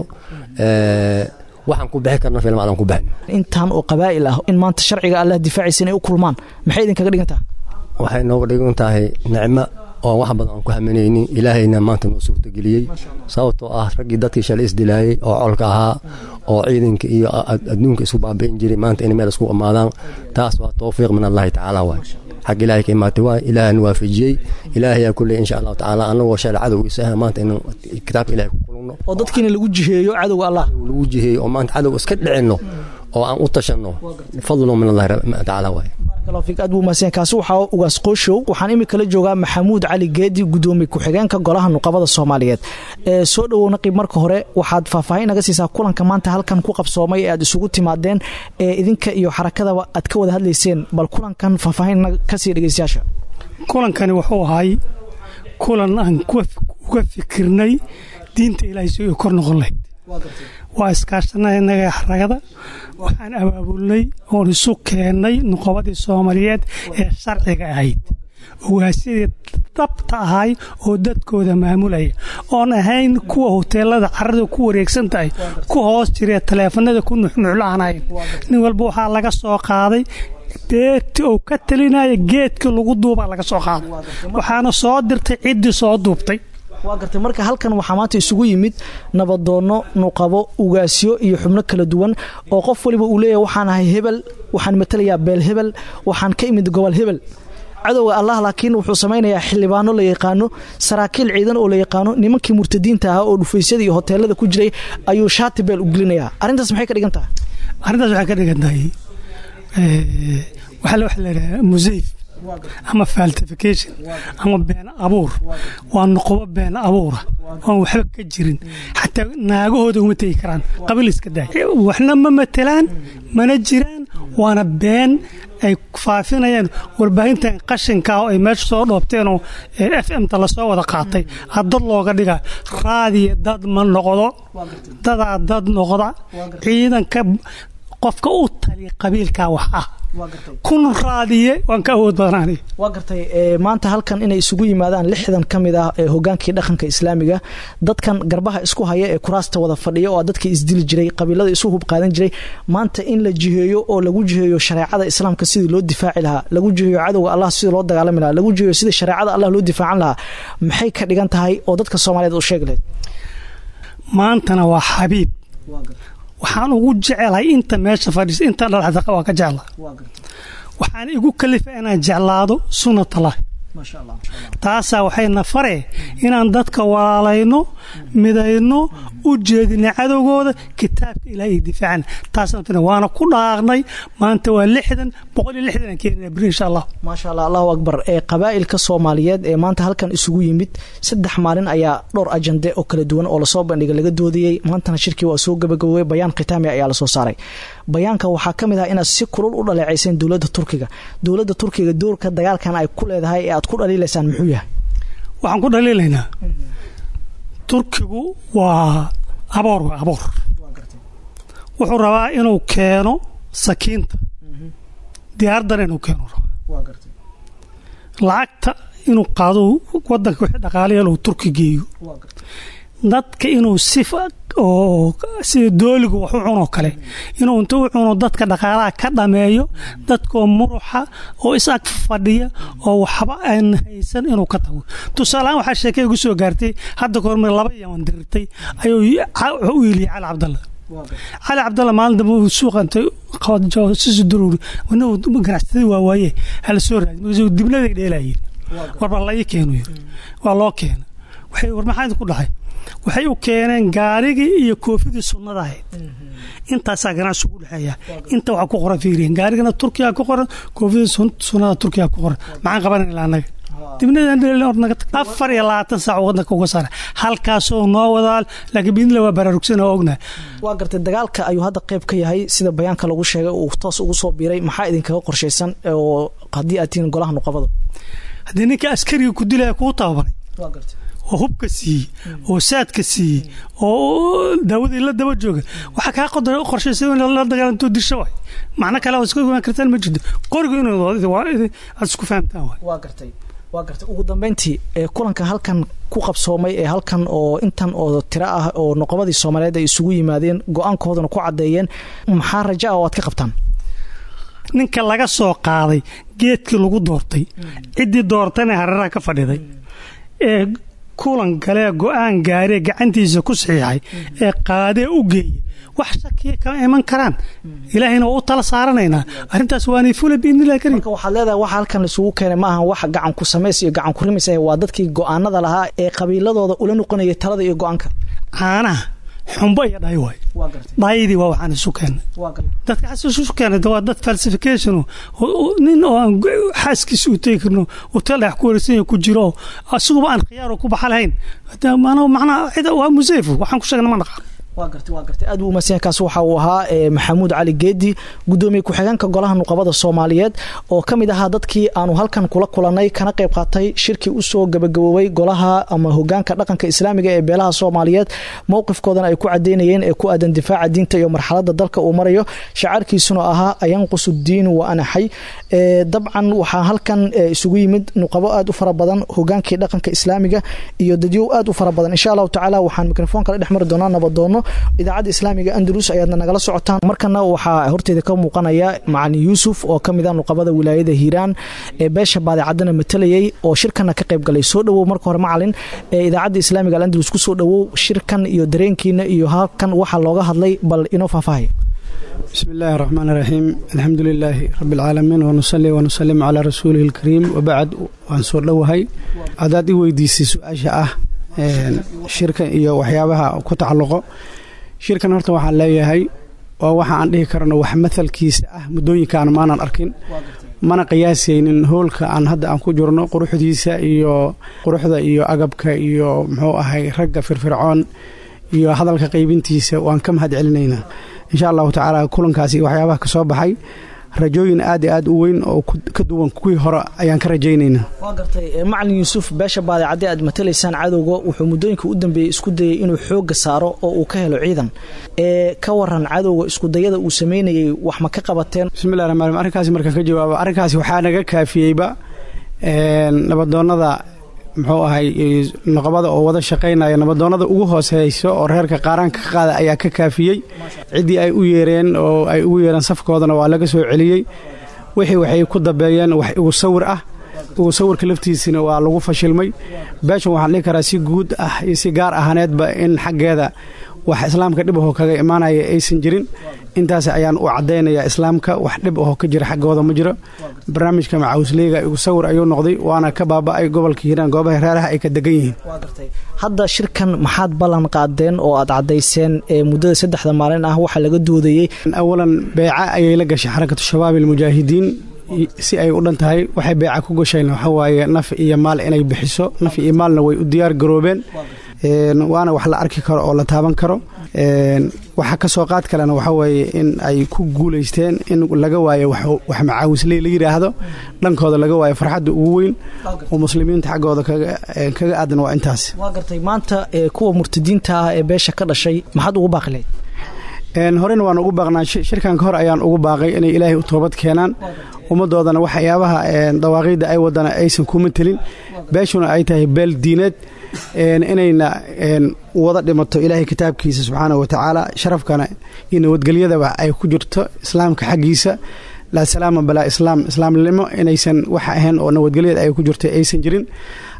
waxaan ku bixi karna film aadan ku bixin intaan oo qabaa'il ah in maanta sharciga allah difaacaysa inay u kulmaan maxay idinkaga dhigan tahay waxay nooga dhigan tahay nicmo oo wax badan aan ku haminaynin ilaahayna maanta noo suurtageliyey sababtoo ah raggii dadkii shalay isdilaayey oo colka ahaa oo ciidanka iyo adduunka isku baabi'in jiray maanta inay meel isku imaadaan taas waa towfiiq min allahi tacaala waay xag ilaahay ka imaatay waay ilaahana waafajiyey ilaahayaa kulley insha allahu tacaala annagoo shalay cadowgiisa ah maanta inaan kitaabka ilahay ku kulugno oo dadkiina lagu jiheeyo cadowga allah lagu jiheeyo oo maanta cadow iska dhicinno oo aan u tashanno fadlo min allahi tacaala waay aad buu mahadsan kaasi waxaa ugaas qooshow waxaan imika la joogaa maxamuud cali geedi gudoomiye ku-xigeenka golaha nuqabada soomaaliyeed ee soo dhowow naqib marka hore waxaad faahfaahin naga siisaa kulanka maanta halkan ku qabsoomay ee aad isugu timaadeen ee idinka iyo xarakadaba aad ka wada hadlayseen bal kulankan faahfaahin ka sii dhegeystayaasha kulankani wuxuu ahay kulan aan uga fikirnay diinta ilaahay si ay kor noqon lahayd waa iskaashanay innaga xaragada waxaan abaabulnay oon isu keennay nuqobadii soomaaliyeed ee sharciga ahayd ogaasyadii dhabta ahay oo dadkooda maamulaya oon ahayn kuwa hoteelada carada ku wareegsan tahay ku hoos jiree taleefanada ku nuxnuxlaanayn nin walba waxaa laga soo qaaday beerti uu ka talinaya geedkii lagu duubaa laga soo qaaday waxaana soo dirtay ciddii soo duubtay waa gartay marka halkan waxaa maanta isugu yimid nabadoonno nuqabo ugaasyo iyo xubno kala duwan oo qof waliba uu leeyahay waxaan ahay hebel waxaan matalayaa beel hebel waxaan ka imid gobol hebel cadowga allah laakiin wuxuu samaynayaa xildhibaano la yaqaano saraakiil ciidan oo la yaqaano nimankii murtadiinta ahaa oo dhufaysyada iyo hoteelada ku jiray ayuu shaati beel u gelinayaa arrintaas maxay ka dhigan tahay arrintaas waxay ka dhigan tahay waxaa waxa la yidhaha musayf ama faltification ama been abuur waa noqobo been abuura oon waxba ka jirin xataa naagahooda uma tegi karaan qabiil iska daay waxna ma matelaan mana jiraan waana been ay faafinayaan warbaahintan qashinka oo ay meesha soo dhoobteenoo f m-ta lasoo wada qaatay dad looga dhiga raadiya dad ma noqdo dadaa dad noqda ciidanka qofka u taliya qabiilkaa wax ah kun raadiye waan ka awood badnaanay waa gartay maanta halkan inay isugu yimaadaan lixdan ka mid ah ee hogaankii dhaqanka islaamiga dadkan garbaha isku haya ee kuraasta wada fadhiya oo dadkii isdili jiray qabiilada isu hub qaadan jiray maanta in la jiheeyo oo lagu jiheeyo shareecada islaamka sidii loo difaaci lahaa lagu jiheeyo cadowga allah sidii loo dagaalami lahaa lagu jiheeyo sidii shareecada allah loo difaacan lahaa maxay ka dhigan tahay oo dadka soomaaliyeed u sheegi lahayd maantana waa xabiib waxaan ugu jecelahay inta meesha fadhiisa inta dhalaxdaqa waa ka jecla waxaan igu kalifa inaan jeclaado sunnatallahi taasaa waxayna faree inaan dadka walaalayno midayno u jeedina cadowgooda kitaabka ilaah iyo difaacana taasna waana ku dhaaqnay maanta waa lixdan boqol iyo lixdan aan keenina beri insha allah maasha allah allahu akbar ee qabaa'ilka soomaaliyeed ee maanta halkan isugu yimid saddex maalin ayaa dhowr ajande oo kala duwan oo lasoo bandhigay laga doodayey maantana shirkii waa soo gabagabowey bayaan khitaami ayaa lasoo saaray bayaanka waxaa ka mid ah inaad si kulul u dhaleecayseen dowladda turkiga dowladda turkiga doorka dagaalkan ay ku leedahay ee aad ku dhaliilaysaan muxuu yahay waxaan ku dhaliilaynaa turkigu waa aboor waa aboor wuxuu rabaa inuu keeno sakiinta diyaaradan inuu keeno rabaa lacagta inuu qaado wadanka wixii dhaqaalayaal uu turki geeyo dadka inuu si oo sida dooligu wax u cunoo kale inuu inta u cuno dadka dhaqaalaha ka dhameeyo dadkoo muruxa oo is-ag fadhiya oo waxba aan haysan inuu ka tago tusaalehaan waxaa sheekay igu soo gaartay hadda kahormar laba yaman dirirtay ayuu u iiliyay cali cabdalla cali cabdalla maalin dambe uu suuqa intay sisi duruuri wana ganacsatada waa waaye hala soo raadi markaasuu dibnaday dheelayeen warba laii keenu yiri waa loo keena waxay war maxaa idinku dhahay waxay u keeneen gaarigii iyo koofidii sunnada ahayd intaasaa ganacsi ugu dhexeeya inta waxaa ku qoran fiiriyen gaarigana turkiya ku qoran koofidii sunnada turkiya ku qoran maxaan qabanayna annaga afar iyo labaatan saac wadanka uga saara halkaasoo noo wadaal laakiin biidnila waa baraarugsan oo ognahay waa gartay dagaalka ayuu hadda qayb ka yahay sida bayaanka lagu sheegay uu toos ugu soo biiray maxaa idinkaga qorshaysan oo haddii aad tihiin golaha nuqabada haddii ninka askariga ku dilaya kuu tababaray oo hubka siiyey oo saadka siiyey oo daawadii la daba jooga waxaa kaa qodara qorshaysa in la dagaalanto disho waay macno kale oo iska imaan kartaan ma jirto qoriga inuu aad isku fahamtaan waay waa gartay waa gartay ugu dambeyntii ee kulanka halkan ku qabsoomay ee halkan oo intan oo tiro ah oo noqobadii soomaaliyeed ay isugu yimaadeen go-aankoodana ku caddeeyeen maxaa raja ah oo aad ka qabtaan ninka laga soo qaaday geedkii lagu doortay ciddii doortana hareeraha ka fadhiday ee kulan galee go-aan gaaree gacantiisa ku saxiixay ee qaadee u geeya wax shakiya kama iman karaan ilaahayna waa u tala saaranaynaa arrintaas waanay fula biidnillahi karim marka waxaad leedahay waxa halkan laisugu keenay ma ahan wax gacan ku samays iyo gacan ku rimis ah waa dadkii go-aanada lahaa ee qabiiladooda ula noqonayay talada iyo go-aanka caanaha xumbo iyo dhay waay dhaydii waa waxaan isu keennay dadka xas isu keenay waa dad falsification nin oo aan xaaskiisa u tegi karno hotel dhex ku wareegsan ku jiro asiguba aan khiyaaro ku baxa lahayn macnaa cid waa museyf waxaan ku sheegna ma naqaan waa gartay waa gartay aad buu umadsanya kaas waxa uu ahaa maxamuud cali geedi gudoomiye ku-xigeenka golaha nuqabada soomaaliyeed oo ka mid ahaa dadkii aanu halkan kula kulanay kana qayb qaatay shirkii usoo gabagaboobay golaha ama hogaanka dhaqanka islaamiga ee beelaha soomaaliyeed mowqifkoodana ay ku cadeynayeen ee ku aadan difaaca diinta iyo marxalada dalka uu marayo shacaarkiisuna ahaa ayanqusu diinu wa anaxay dabcan waxaa halkan isugu yimid nuqabo aad u fara badan hogaankii dhaqanka islaamiga iyo dadyow aad u fara badan insha allahu tacaala waxaan mikrofoon kala dhex mari doonaa nabadoono idaacadda islaamiga andalus ayaadna nagala socotaan markana waxaa horteeda ka muuqanaya macalin yuusuf oo ka mid a nuqabada wilaayada hiiraan ee beesha baadicadana matalayay oo shirkana ka qayb galay soo dhowow marka hore macalin ee idaacadda islaamiga alandalus ku soo dhowow shirkan iyo dareenkiina iyo halkan waxaa looga hadlay bal inoo faahfaahaya bismi illaahi raxmaan iraxiim alxamdu lilaahi rabbi alcaalamiin wanusali wanusalim calaa rasuulihi alkariim wabacd waan soo dhowahay hadaad i weydiisay su-aasha ah shirkan iyo waxyaabaha ku tacalluqo shirkan horta waxaan leeyahay waa waxa aan dhihi karno wax matalkiisa ah muddooyinkaan maanan arkin mana qiyaasaynin hoolka aan hadda aan ku jirno quruxdiisa iyo quruxda iyo agabka iyo muxuu ahay ragga firfircoon iyo hadalka qaybintiisa waan ka mahad celinaynaa insha allahu tacaala kulankaasi waxyaabaha ka soo baxay rajooyin aad i aad u weyn oo ka duwan kuwii hore ayaan ka rajaynaynaa waa gartay macalin yuusuf beesha baadicaddi aad matalaysaan cadowga wuxuu muddooyinka u dambeeyey isku dayay inuu xoogga saaro oo uu ka helo ciidan ee ka waran cadowga iskudayada uu sameynayay wax ma ka qabateen bismillahi raxmaan raxiim arrinkaasi markaan ka jawaabo arrinkaasi waxaa naga kaafiyeyba nabadoonnada muxuu ahay noqobada oo wada shaqaynaya nabadoonnada ugu hooseyso oo reerka qaaraanka ka qaada ayaa ka kaafiyey ciddii ay u yeereen oo ay ugu yeereen safkoodana waa laga soo celiyey wixii waxay ku dabeeyeen wax igu sawir ah igu sawirka laftiisina waa lagu fashilmay beeshan waxaan dhihi karaa si guud ah iyo si gaar ahaaneedba in xaggeeda wax islaamka dhib ahoo kaga imaanaya aysan jirin intaas ayaan u caddaynayaa islaamka wax dhib ahoo ka jira xaggooda ma jiro barnaamijka macawisleyga igu sawir ayuu noqday waana ka baaba'ay gobolka hiiraan goobaha reeraha ay ka degan yihiin hadda shirkan maxaad ballan qaadeen oo aad caddayseen ee muddada saddexda maalin ah waxaa laga doodayey awalan beeca ayay la gashay xarakatu shabaab almujaahidiin si ay u dhan tahay waxay beeca ku gasheen waxaa waaye naf iyo maal inay bixiso naf iyo maalna way u diyaar garoobeen waana wax la arki karo oo la taaban karo waxa ka soo qaad kalena waxaa weeye in ay ku guulaysteen in laga waayo wax macaawisley la yidhaahdo dhankooda laga waayo farxadda ugu weyn oo muslimiinta xaggooda kaga aadan waa intaas waa gartay maanta kuwa murtadiinta ah ee beesha ka dhashay maxaad ugu baaqileed horena waan ugu baaqnaa shirkan ka hor ayaan ugu baaqay inay ilaahay u toobad keenaan ummaddoodana waxyaabaha dawaaqiidda ay wadana aysan kuma telin beeshuna ay tahay beel diineed inayna wada dhimato ilaahay kitaabkiisa subxaana wa tacaala sharafkana iyo nabadgelyadaba ay ku jirto islaamka xaggiisa laa salaama balaa islaam islaamnimo inaysan wax ahayn oo nabadgelyada ay ku jirto aysan jirin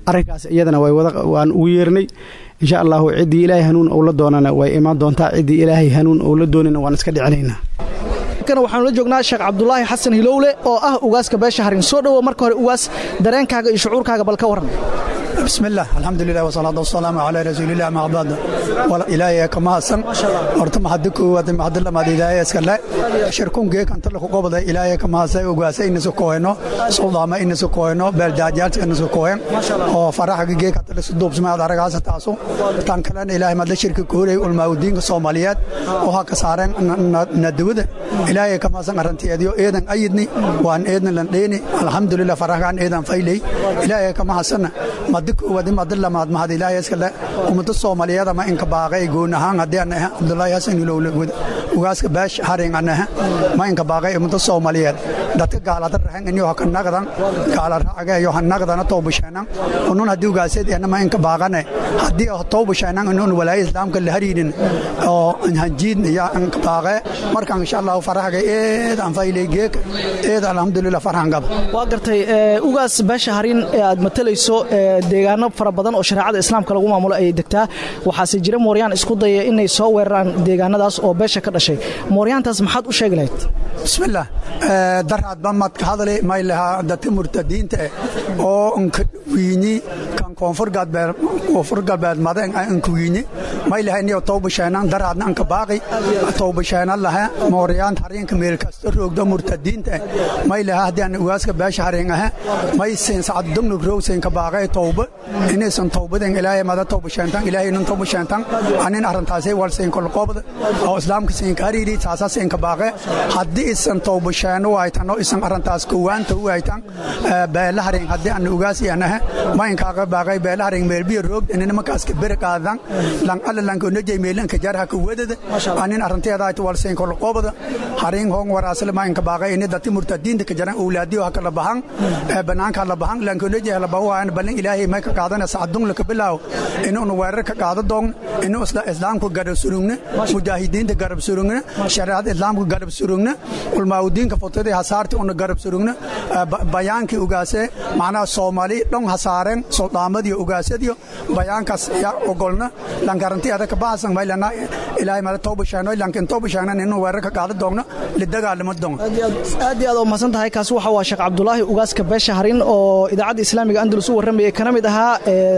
arrinkaas iyadana waan ugu yeernay insha allahu ciddii ilaahay hanuun ou la doonana way imaan doontaa ciddii ilaahay hanuun ou la doonina waan iska dhicinaynaa waxaanu la joognaa sheekh cabdulaahi xasan hilowle oo ah ugaaska beesha harin soo dhowo marka hore ugaas dareenkaaga iyo shucuurkaaga bal ka warran بسم الله الحمد لله والصلاة والسلام على رسول الله ما بعد ولا إلهي كما حسن horta maxad koowaad maxad lamaad ilaahay iska le shirkun geek anta la qobada ilaahay kama hasay ugaasa inasu kooyno suldaama inasu kooyno beeldaajaalta inasu kooyen oo faraxa geek anta la suduubsmaad aragaas taaso tan kale ilaahay mad la shirka koolay ulmaawdiinka Soomaaliyeed oo ha ka saareen nadawada ilaahay kama hasan arantiyeediyo eedan ayidni waan eedan lan dheeni alxamdulillah faraxan eedan faylay ilaahay kama hasan mad koowaad mad lamaad mahad ilaahay iska le ummada Soomaaliyeed ma inka baaqay goon ahaan hadii aan Abdullaahi Hasan Ilowle ugaaska baash harin anaha ma inka baaqay ummada Soomaaliyeed dadka gaalada rahan inuu ka naqdan gaala raaga iyo naqdana toobashana unun hadii ugaaseed ana ma inka baaqane hadii toobashana unun walaay islaamka la hariirin oo hanjiid ya inka baaqay marka insha Allah farahaga eed aan faylay geek eed alxamdulillah farhan gab waa gartay ugaas baash harin aad matalayso deegaano fara badan oo shariicada islaamka lagu maamulo ay degtaa waxaase jira mooryaan isku daya inay soo weeraraan deegaanadaas oo beesha ka dhashay mooryaantaas maxaad u sheegi lahayd bismillaah daraad bamad ka hadlay may lahaa dadka murtadiinta oo wiini kan koonfur galbeed koonfur galbeed madan aan ku wiini may lahaa inay tooba sheenan daraadna aan ka baaqi tooba sheenan lahaa mooryaan hariinka meel kasta roogda murtadiinta may lahaa hadii aan ugaaska beesha hariin ah may siin sacad dumnu roogsan ka baaqay tooba inaysan toobadan ilaahay mada tooba sheentan ilaahay inuu tooba sheentan anin arintaasay walseen kol qobda oo islaamka siin kaariiri taasaas in ka baaqay hadii isan tooba sheeno way tan oo isan arintaas kuwaanta way tan beelaharin hadii aan ugaas yanaha ma in kaaga baaqay beelaharin meel biyo roog inina markaas ka bir qaadan lan alla lan ko najay meelan ka jarha ku wadada anin arinteeda ay walseen kol qobda harin hon waraasle ma in ka baaqay in dadti murtadiinta ka jaran awlaadiyo ha kala bahan banaanka la bahan lan ko najay la bawaan balan ilaahay ma ka qaadana saacadun la ka bilaaw inuu weerar ka qaado doon inuu islaamku garab surugna mujaahidiinta garab surugna shariicada islaamku garab surugna ulmaawdiinka fotada hasaarti una garab surugna bayaankii ugaase macnaha soomaali dhon hasaareen suldaamadiyo ugaasadiyo bayaankaas ya ogolna lan garanti ada ka baasan maylana ilaahay mala tooba sheeno lankin tooba sheeno inuu weerar ka qaado doona lidagaalimo doon aad iyo aad oo mahadsan tahay kaasi waxa waa sheekh cabdulaahi ugaaska beesha harin oo idaacadda islaamiga andalus u warramayay kana mid ahaa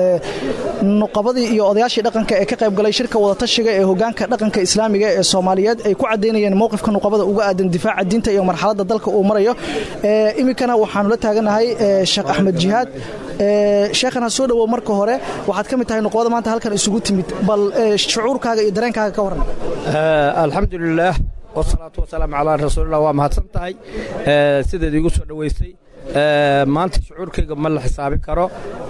nuqabadii iyo odayaashii dhaqanka ee ka qayb galay shirka wadatashiga ee hogaanka dhaqanka islaamiga ee soomaaliyeed ay ku caddaynayeen mowqifka nuqabada uga aadan difaaca diinta iyo marxaladda dalka uu marayo iminkana waxaanu la taaganahay sheekh axmed jihaad sheekhana soo dhowow marka hore waxaad ka mid tahay nuqbada maanta halkan isugu timid bal shucuurkaaga iyo dareenkaaga ka warran alxamdulilaah wasalaatu wasalaamu calaa rasuulillah waa mahadsan tahay sidaed iigu soo dhowaysay maanta shucuurkayga ma la xisaabi karo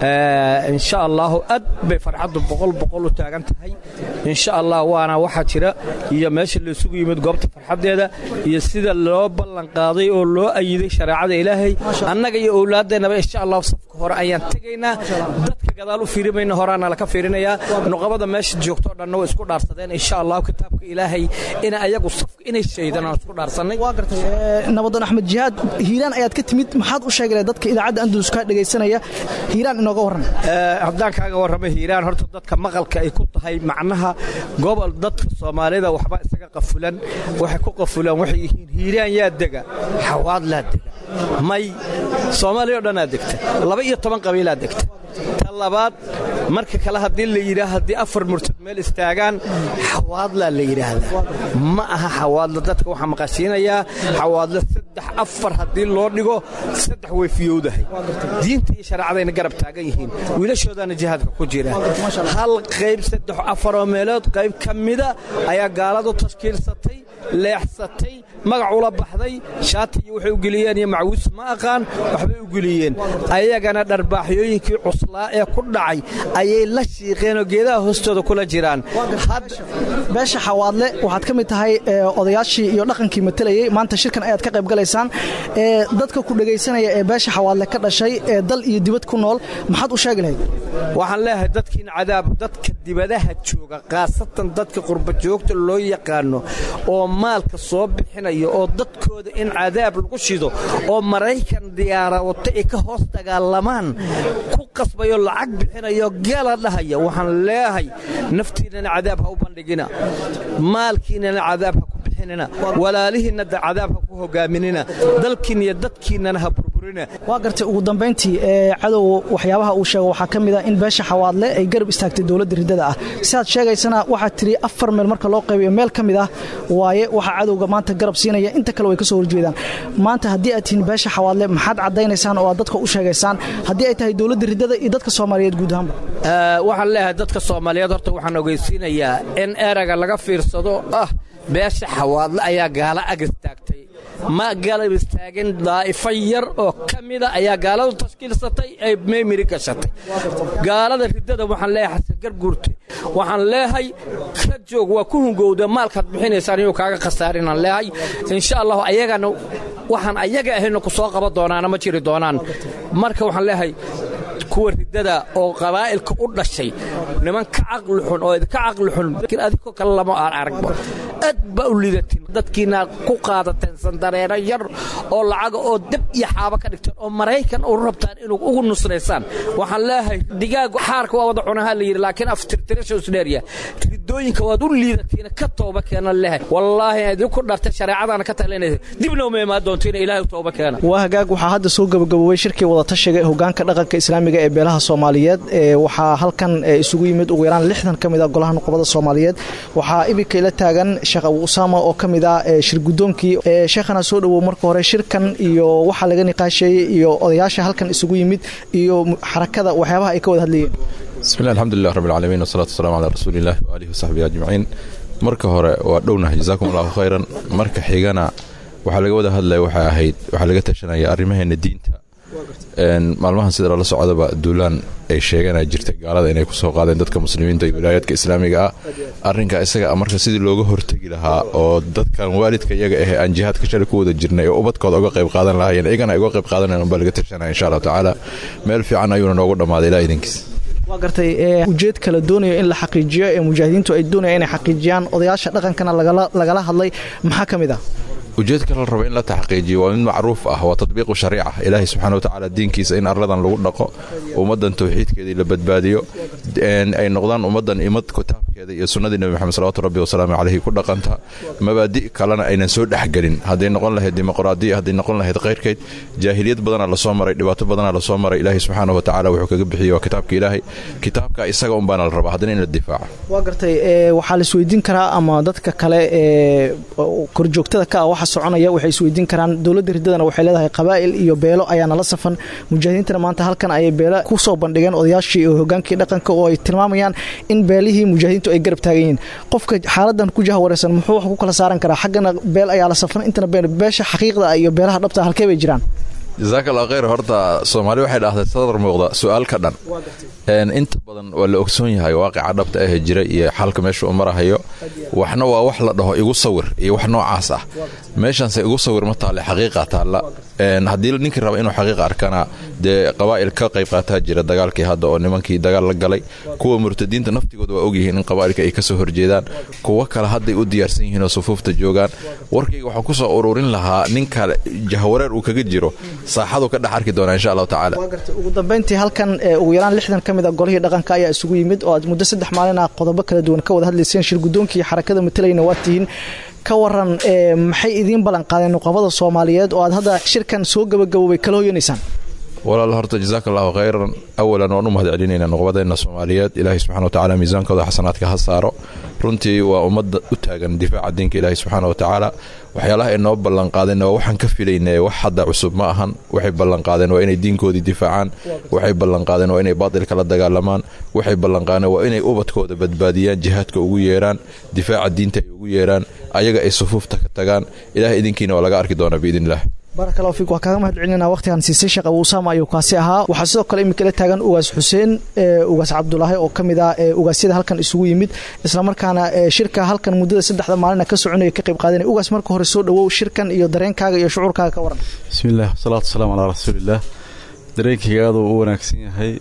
insha allaahu aad bay farxaddu boqol boqol u taagan tahay insha allah waana waxaa jira iyo meesha laysugu yimid goobta farxaddeeda iyo sida loo ballan qaaday oo loo ayiday shareecada ilaahay annaga iyo owlaaddeennaba insha allahu safka hore ayaan tegaynaa dadka gadaal u fiirimayna horaana laka fiirinayaa nuqabada meesha joogto o dhanna way isku dhaarsadeen insha allahu kitaabka ilaahay ina ayagu safka inay shaydaan aan isku dhaarsannay waa gartay nabadoon axmed jihaad hiiraan ayaad ka timid maxaad u sheegi lahayd dadka idaacadda andalus kaa dhegaysanaya hiiraan inooga warran haddaan kaaga warramay hiiraan horta dadka maqalka ay ku tahay macnaha gobol dadka soomaalida waxba isaga qafulan waxay ku qafulaan waxay yihiin hiiraan yaa dega xawaad laa dega may soomaaliya o dhanaa degta laba iyo toban qabiilaa degta ta labaad marka kale haddii la yidhaa haddii afar murtad meel istaagaan xawaadlaa la yidhaahdaa ma aha xawaadla dadka waxaa maqashiinayaa xawaadla saddex afar haddii loo dhigo saddex way fiyowdahay diinta iyo shareecadayna garab taagan yihiin wiilashoodaana jihaadka ku jira hal qayb saddex afaroo meelood qayb ka mida ayaa gaaladu tashkiilsatay leexsatay magac ula baxday shaati iyo waxay u geliyeen iyo macwiis ma aqaan waxbay u geliyeen ayagana dharbaaxyooyinkii cuslaa ee ku dhacay ayay la shiiqeenoo geedaha hoostooda kula jiraan beesha xawaadle waxaad ka mid tahay odayaashii iyo dhaqankii matalayey maanta shirkan ayaad ka qayb galaysaan dadka ku dhegaysanaya ee beesha xawaadle ka dhashay ee dal iyo dibad ku nool maxaad u sheegi lahayd waxaan leeyahay dadkiina cadaab dadka dibadaha jooga khaasatan dadka qurba joogta loo yaqaano oo maalka soo bixinaya shaqaynayo oo dadkooda in cadaab lagu shido oo maraykan diyaarawato ay ka hoos dagaalamaan ku qasbayo lacag bixinayo gala dhahaya waxaan leeyahay naftiinnana cadaab ha u bandhigina maalkiinnana cadaab ha ku bixinina walaalihiinna cadaab ha ku hogaaminina dalkiinna iyo dadkiinnana ha burburina waa gartay ugu dambayntii ee cadow waxyaabaha uu sheego waxaa ka mid a in beesha xawaadle ay garab istaagtay dowladda riddada ah sidaad sheegaysana waxaad tiri afar meel marka loo qaybayo meel ka mid ah waaye waxaa cadowga maanta garab siinaya inta kale way ka soo horjeedaan maanta haddii aad tihiin beesha xawaadle maxaad caddaynaysaan oo aad dadka u sheegaysaan haddii ay tahay dowladda riddada iyo dadka soomaaliyeed guud ahaanba waxaan leeyahay dadka soomaaliyeed horta waxaan ogeysiinayaa in erayga laga fiirsado ah beesha xawaadle ayaa gaala ag istaagtay ma galab istaagin daa'ifo yar oo ka mida ayaa gaaladu tashkiilsatay ay meymiri gashatay gaalada riddada waxaan leeyahay xasan garguurte waxaan leehay ka joog waa ku hungowda maalkaad bixinaysaan inuu kaaga khasaarinaan leehay insha allahu ayagana waxaan ayaga ahayna ku soo qaban doonaana ma jiri doonaan marka waxaan leeyahay kuwa riddada oo qabaa'ilka u dhashay niman ka caqli xun oo idinka caqli xun laakiin adigoo kale lama aan aragba aad baa u lidatin dadkiina ku qaadateen sandareero yar oo lacaga oo deb iyo xaabo ka dhigteen oo maraykan u rabtaan inuu ugu nusraysaan waxaan leeyahay digaagu xaarka waa wada cunaha la yidhi laakiin aftirtirasha isdheerya riddooyinka waad u liidatiina ka tooba keena leehay wallaahi idinku dhartay shareecadaana ka talinaysa dibna uma imaan doontiina ilaahay u tooba keena waa hagaag waxaa hadda soo gabagaboobay shirkii wadatashiga ee hogaanka dhaqanka islaamiga ee beelaha soomaaliyeed waxaa halkan isugu yimid ugu yaraan lixdan ka mid a golaha nuqubada soomaaliyeed waxaa ibika ila taagan sheekh abu usaama oo ka mid ah shir guddoonkii sheekhana soo dhowow marka hore shirkan iyo waxaa laga niqaasheeyey iyo odayaasha halkan isugu yimid iyo xarakada waxyaabaha ay ka wada hadlayeen bismillahi alxamdulilah rabbi alcaalamiin wasalaatu wasalamu calaa rasuuliillah waaalihi wasaxbihi ajmaciin marka hore waa dhownahay jazaakum allahu khayran marka xigana waxaa laga wada hadlaya waxay ahayd waxaa laga tashanaya arrimaheena diinta maalmahan sida lala socdaba duulaan ay sheegana jirtay gaalada inay kusoo qaadeen dadka muslimiinta iyo wilaayaadka islaamiga ah arrinka isaga marka sidii looga hortegi lahaa oo dadkan waalidka iyaga ahe aan jihaadka shalay ku wada jirnay oo ubadkooda uga qayb qaadan lahaayeen iyagana ay uga qayb qaadanayan baa laga tashanaya insha allahu tacaala meel fiican ayuuna noogu dhammaaday ilaa idinkiis waa gartay ujeed kala doonayo in la xaqiijiyo ee mujaahidiintu ay doonayaan inay xaqiijiyaan odayaasha dhaqankana lagala hadlay maxaa ka mid ah ujeedka la raba in la taxqiijiyo waa mid macruuf ah waa tadbiiqu shariica ilaahay subxana watacaala diinkiisa in arladan lagu dhaqo ummaddan tawxiidkeedii la badbaadiyo ay noqdaan ummaddan imad kitaabkeeda iyo sunnadii nebi moxamed salawatu rabbi wasalaamu caleyhi ku dhaqanta mabaadi' kalena aynan soo dhexgelin hadday noqon lahayd dimuqraadiya hadday noqon lahayd khayrkeyd jaahiliyad badanaa lasoo maray dhibaato badanaa lasoo maray ilaahay subxaana watacaala wuxuu kaga bixiyey waa kitaabka ilaahay kitaabka isaga unbaana la rabaa haddana in la difaaco waa gartay waxaa la isweydiin karaa ama dadka kale ee korjoogtada ka ah waxa soconaya waxay isweydiin karaan dowladda riddadana waxay leedahay qabaa'il iyo beelo ayaa nala safan mujaahidiintana maanta halkan ayay beelo ku soo bandhigeen odayaashii iyo hogaankii dhaqanka oo ay tilmaamayaan in beelihii mujaahidiintu ay garab taagan yihiin qofka xaaladan ku jaha wareysan muxuu wax ku kala saaran karaa xaggana beel ayaa la safan intana beel beesha xaqiiqda iyo beelaha dhabta halkee bay jiraan jasaaka allah khayr horta soomaali waxay dhahday sadar muuqda su-aal ka dhan inta badan waa la ogsoon yahay waaqica dhabta ahee jira iyo xalka meesha u marahayo waxna waa wax la dhaho igu sawir iyo wax noocaas ah meeshaanse igu sawir ma taale xaqiiqa taalla haddii ninkii raba inuu xaqiiqa arkana dee qabaa'il ka qayb qaataa jira dagaalkii hadda oo nimankii dagaal la galay kuwa murtadiinta naftigooda waa ogyihiin in qabaa'ilka ay kasoo horjeedaan kuwo kale hadday u diyaarsan yihiin oo sufuufta joogaan warkayga waxaan kusoo ururin lahaa ninka jahwareer uu kaga jiro saaxadu ka dhex arki doonaa insha allahu tacaala ugu dambayntii halkan ugu yaraan lixdan ka mid a golihii dhaqanka ayaa isugu yimid oo aad muddo saddex maalin ah qodobo kala duwan ka wada hadlayseen shir guddoonkii xarakada matalayna waa tihiin ka waran maxay idiin ballan qaadeen nuqabada soomaaliyeed oo aad hadda shirkan soo gabagaboobay kala hoyanaysaan walaal horta jazaaka allahu khayran awalan waan u mahad celinayna nuqbadeenna soomaaliyeed ilaahay subxana watacaala miisaankooda xasanaadka ha saaro runtii waa ummadda u taagan difaaca diinka ilaahay subxaana watacaala waxyaalaha ay noo ballanqaadeen waa waxaan ka filayna wax hadda cusub ma ahan waxay ballanqaadeen waa inay diinkoodii difaacaan waxay ballanqaadeen waa inay baatilka la dagaalamaan waxay ballanqaadeen waa inay ubadkooda badbaadiyaan jihaadka ugu yeeraan difaaca diinta ay ugu yeeraan ayaga ay sufuufta ka tagaan ilahay idinkiina waa laga arki doonaa biidn illah barak allahu fiik waa kaaga mahad celinayna waqtigan siisay sheekh abu usaama ayuu kaasi ahaa waxaa sidoo kale imika la taagan ugaas xuseen ugaas cabdulaahi oo ka mid ah ugaasyada halkan isugu yimid islamarkaana shirka halkan muddada saddexda maalina ka soconaya ka qayb qaadanaya ugaas marka hore soo dhowow shirkan iyo dareenkaaga iyo shucuurkaaga ka waran bismillaah wasalaatu wasalaamu calaa rasuulillaah dareenkayga aaduu u wanaagsan yahay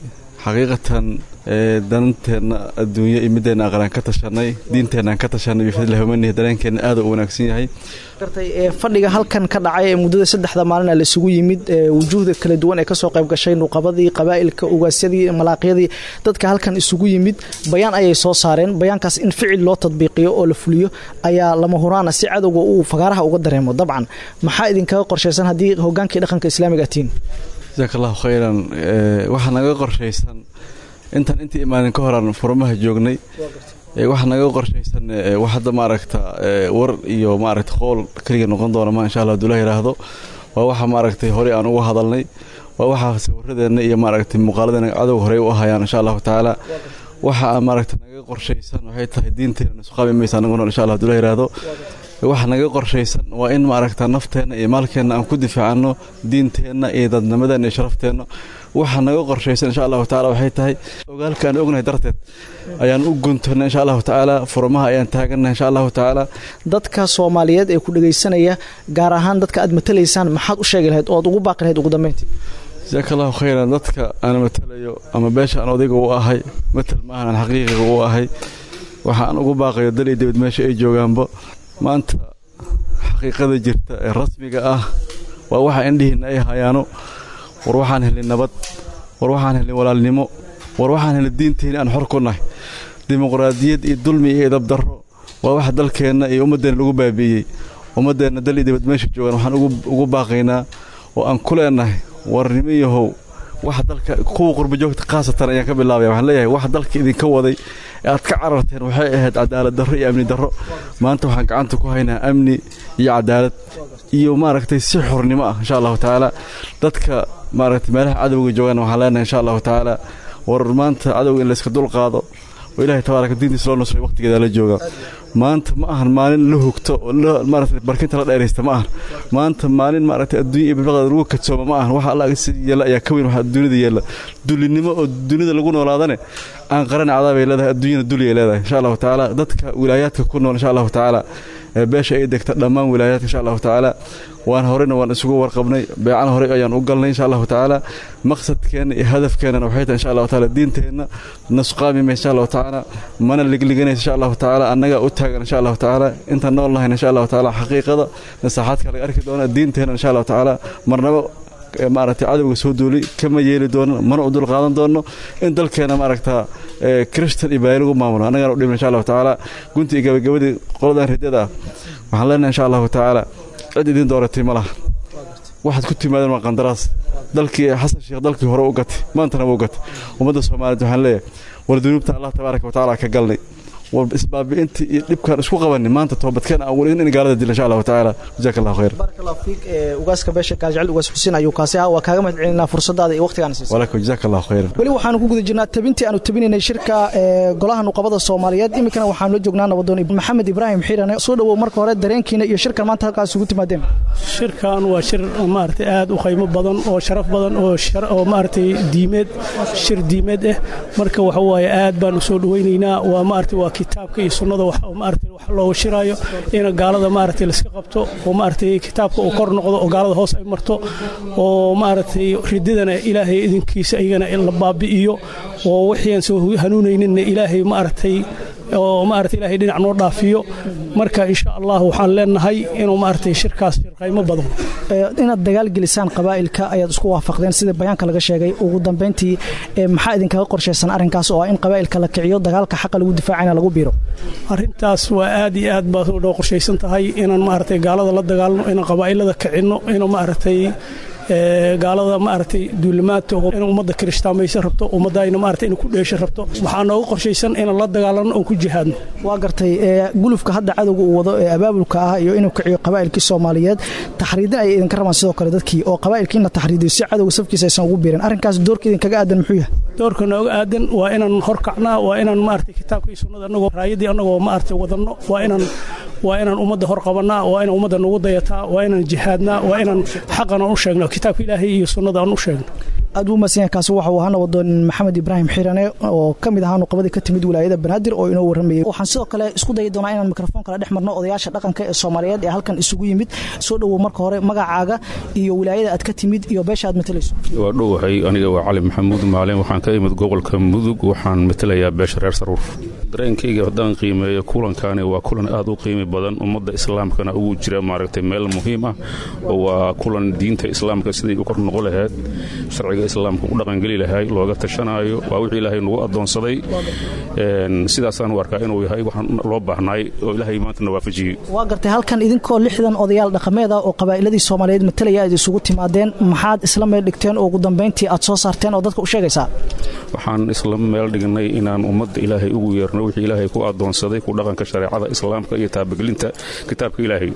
xaqiiqatan dananteenna adduunyo iyo mideenna aqraan ka tashanay diinteennan ka tashanay bifadlihi wamanihi dareenkeenna aada u wanaagsan yahay gartay fadhiga halkan ka dhacay ee muddada saddexda maalina laisugu yimid wujuuhda kala duwan ee kasoo qayb gashay nuqabadii qabaa'ilka ugaasyadii malaaqyadii dadka halkan isugu yimid bayaan ayay soo saareen bayaankaas in ficil loo tadbiiqiyo oo la fuliyo ayaa lama huraana si cadowga uu fagaaraha uga dareemo dabcan maxaa idinkaga qorshaysan haddii hogaankii dhaqanka islaamiga atiin jasaak allahu khayran waxaa naga qorshaysan intaan intii imaanin ka horaan furmaha joognay waxaa naga qorshaysan wax hadda maaragta war iyo maaragta qool keliga noqon doona ma insha allah haduu la yidhaahdo waa waxa maaragtay horey aan uga hadalnay waa waxaa sawiradeenna iyo maaragtay muuqaaladeena cadowga horey u ahayaan insha allahu tacaala waxa aan maaragta naga qorshaysan waxay tahay diinteena nusqaami maysa anagu nool insha allah haduu la yidhaahdo waxa naga qorshaysan waa in maaragta nafteenna iyo maalkeenna aan ku difaacano diinteenna iyo dadnimadeenna iyo sharafteenna waxa naga qorshaysan insha allahu tacala waxay tahay ogaalka aan ognahay darteed ayaan u guntana insha allahu tacaala furmaha ayaan taagannahay insha allahu tacaala dadka soomaaliyeed ee ku dhegaysanaya gaar ahaan dadka aad matalaysaan maxaad u sheegi lahayd ood ugu baaqi lahayd ugu dambeyntii jasaaka allahu khayran dadka aan matalayo ama beesha aan odayga u ahay matal maahan aan xaqiiqiga u ahay waxa aan ugu baaqayo dal iyo dibad meesha ay joogaanba maanta xaqiiqada jirta ee rasmiga ah waa waxa indhihiinna ay hayaano war waxaan helin nabad war waxaan helin walaalnimo war waxaan helin diinteenna aan xor ku nahay dimuqraadiyad iyo dulmi iyo idabdarro waa waxa dalkeenna iyo ummaddeenna lagu baabi'iyey ummaddeenna dal iyo dibad meesha joogaan waxaan ugu baaqaynaa oo aan ku leenahay warnimo yahow waxa dalka kuwa qurbajoogta khaasatan ayaan ka bilaabaya waxaan leeyahay waxa dalka idinka waday ee aad ka cararteen waxay ahayd cadaalad darro iyo amni darro maanta waxaan gacanta ku haynaa amni iyo cadaalad iyo maaragtay si xornimo ah insha allahu tacaala dadka maaragtay meelaha cadowga joogaan waxaan leenahay insha allahu tacaala war maanta cadowga in layska dul qaado oo ilaahay tabaaraka diintiisa loo nusray waqtigeeda la jooga maanta ma ahan maalin la hugto oo maaragtay barkinta la dheeraysta ma ahan maanta maalin maaragtay adduunya iyo bilbaqda lagu kadsooma ma ahan waxa alla si yeela ayaa ka weyn waxa dunida yeela dulinimo oo dunida lagu noolaadane aan qaran cadaabay leedahay adduunyana duliyay leedahay insha allahu tacaala dadka wilaayaadka ku nool insha allahu tacaala beesha ay degta dhammaan wilaayaadka insha allahu tacaala waan horeyna waan isugu warqabnay beecana horey ayaan u galnay insha allahu tacaala maqsadkeenna iyo hadafkeennana waxay tahay insha allahu tacaala diinteenna nasqaamima insha allahu tacaala mana ligliganaysa insha allahu tacaala annagaa u taagan insha allahu tacaala intaan nool nahayn insha allahu tacaala xaqiiqada nasaaxaadka laga arki doona diinteenna insha allahu tacaala marnabo maaragtay cadowga soo duulay kama yeeli doono mana u dul qaadan doono in dalkeena maaragta kristan iyo baali lagu maamulo annagana u dhibna insha allahu tacaala gunti iyo gabagabadii qoladan riddada ah waxaan leenahay insha allahu tacaala cid idin dooratay ma laha waxaad ku timaadeen waa qandaraas dalkii xasan sheekh dalkii hore u gatay maantana wuu gatay ummadda soomaaliyeed waxaan leeyahay war dunuubta allah tabaaraka watacaala ka galnay war isbaabi'intii iyo dhibkaan isku qabanin maanta toobadkeen aan weli in gaalada dila insha allahu tacaala jazaaka allahu khayr baaraka allahu fiik ugaaska beesha gaaljecel ugaas xuseen ayuu kaasi ah waa kaaga mahad celinaa fursadaada iyo waqtigaana siisay walakum jazaaka allahu khayr weli waxaanu ku guda jirnaa tabintii aanu tabinaynay shirka golaha nuqabada soomaaliyeed iminkana waxaanu la joognaa nabadoon maxamed ibraahim xiirane soo dhowow marka hore dareenkiina iyo shirkan maanta halkaas ugu timaadeen shirkan waa shir maaragtay aad u qiimo badan oo sharaf badan oo oo maaragtay diimeed shir diimeed ah marka waxa waaye aad baan u soo dhawaynaynaa waa maaragtay waa kitaabka iyo sunnada wax maaragtay wax looga shiraayo in gaalada maaragtay la iska qabto oo maaragtay kitaabka uu kor noqdo oo gaalada hoos ay marto oo maaragtay rididana ilaahay idinkiisa iyagana la baabi'iyo oo wixii aan soo hanuunayninna ilaahay maaragtay oo maaragtay ilaahay dhinac noo dhaafiyo marka insha allah waxaan leenahay inuu maaragtay shirkaas shir qiimo badan inaad dagaal gelisaan qabaa'ilka ayaad isku waafaqdeen sida bayaanka laga sheegay ugu dambayntii maxaa idinkaga qorshaysan arrinkaas oo ah in qabaa'ilka la kiciyo dagaalka xaqa lagu difaacayna lagu biiro arrintaas waa aad iyo aad baad noo qorshaysan tahay inaan maaragtay gaalada la dagaalno inaan qabaa'ilada kicinno inuu maaragtay gaalada maaragtay duulimaadka in ummadda kirishtaameysan rabto ummadayna maaragtay in ku dheeshan rabto waxaa nooga qorshaysan inaan la dagaalanno oon ku jihaadno waa gartay gulufka hadda cadowga uu wado ee abaabulka ah iyo inuu kiciyo qabaa'ilkii soomaaliyeed taxriidin ayay idinka rabaan sidoo kale dadkii oo qabaa'ilkii in la taxriidiyo si cadowga safkiisa aysan ugu biirin arrinkaas doorka idinkaga aadan muxuu yahay doorka nooga aadan waa inaan horkacnaa waa inaan maaragtay kitaabka iyo sunnada annagoo raayadii annagoo maaragtay wadanno waa inaan waa inaan ummadda hor qabannaa waa inaan ummadda nagu dayataa waa inaan jihaadnaa waa inaan xaqan aan u sheegno kitaabka ilaahay iyo sunnada aan u sheegno aad buu umadsanya kaasi waxau ahaa nabadoon maxamed ibraahim xirane oo ka mid ahaa nuqabadii ka timid wilaayada banaadir oo inoo warramayay waxaan sidoo kale isku dayi doonaa inaan mikrofon kala dhex marno odayaasha dhaqanka ee soomaaliyeed ee halkan isugu yimid soo dhowow marka hore magacaaga iyo wilaayada aad ka timid iyo beesha aad matalayso waa dhowahay aniga waa cali maxamuud maalin waxaan ka imid gobolka mudug waxaan matalayaa beesha reer saruur dareenkayga haddaan qiimeeyo kulankani waa kulan aad u qiimi badan ummadda islaamkana ugu jira maaragtay meel muhiim ah oo waa kulan diinta islaamka siday u kor noqo lahayd sharciga islaamka u dhaqangeli lahay looga tashanaayo waa wixii ilaahay nagu addoonsaday sidaasaan u arkaa inuu yahay waxaan loo baahnaay oo ilaahay maantana waafajiyey waa gartay halkan idinkoo lixdan odayaal dhaqameeda oo qabaa'iladii soomaaliyeed matalaya aad isugu timaadeen maxaad isla meel dhigteen oo ugu dambayntii aad soo saarteen oo dadka u sheegaysaa waxaan isla meel dhignay inaan ummadda ilaahay ugu yeerno wixii ilaahay ku addoonsaday ku dhaqanka shareecada islaamka iyo taabagelinta kitaabka ilaahay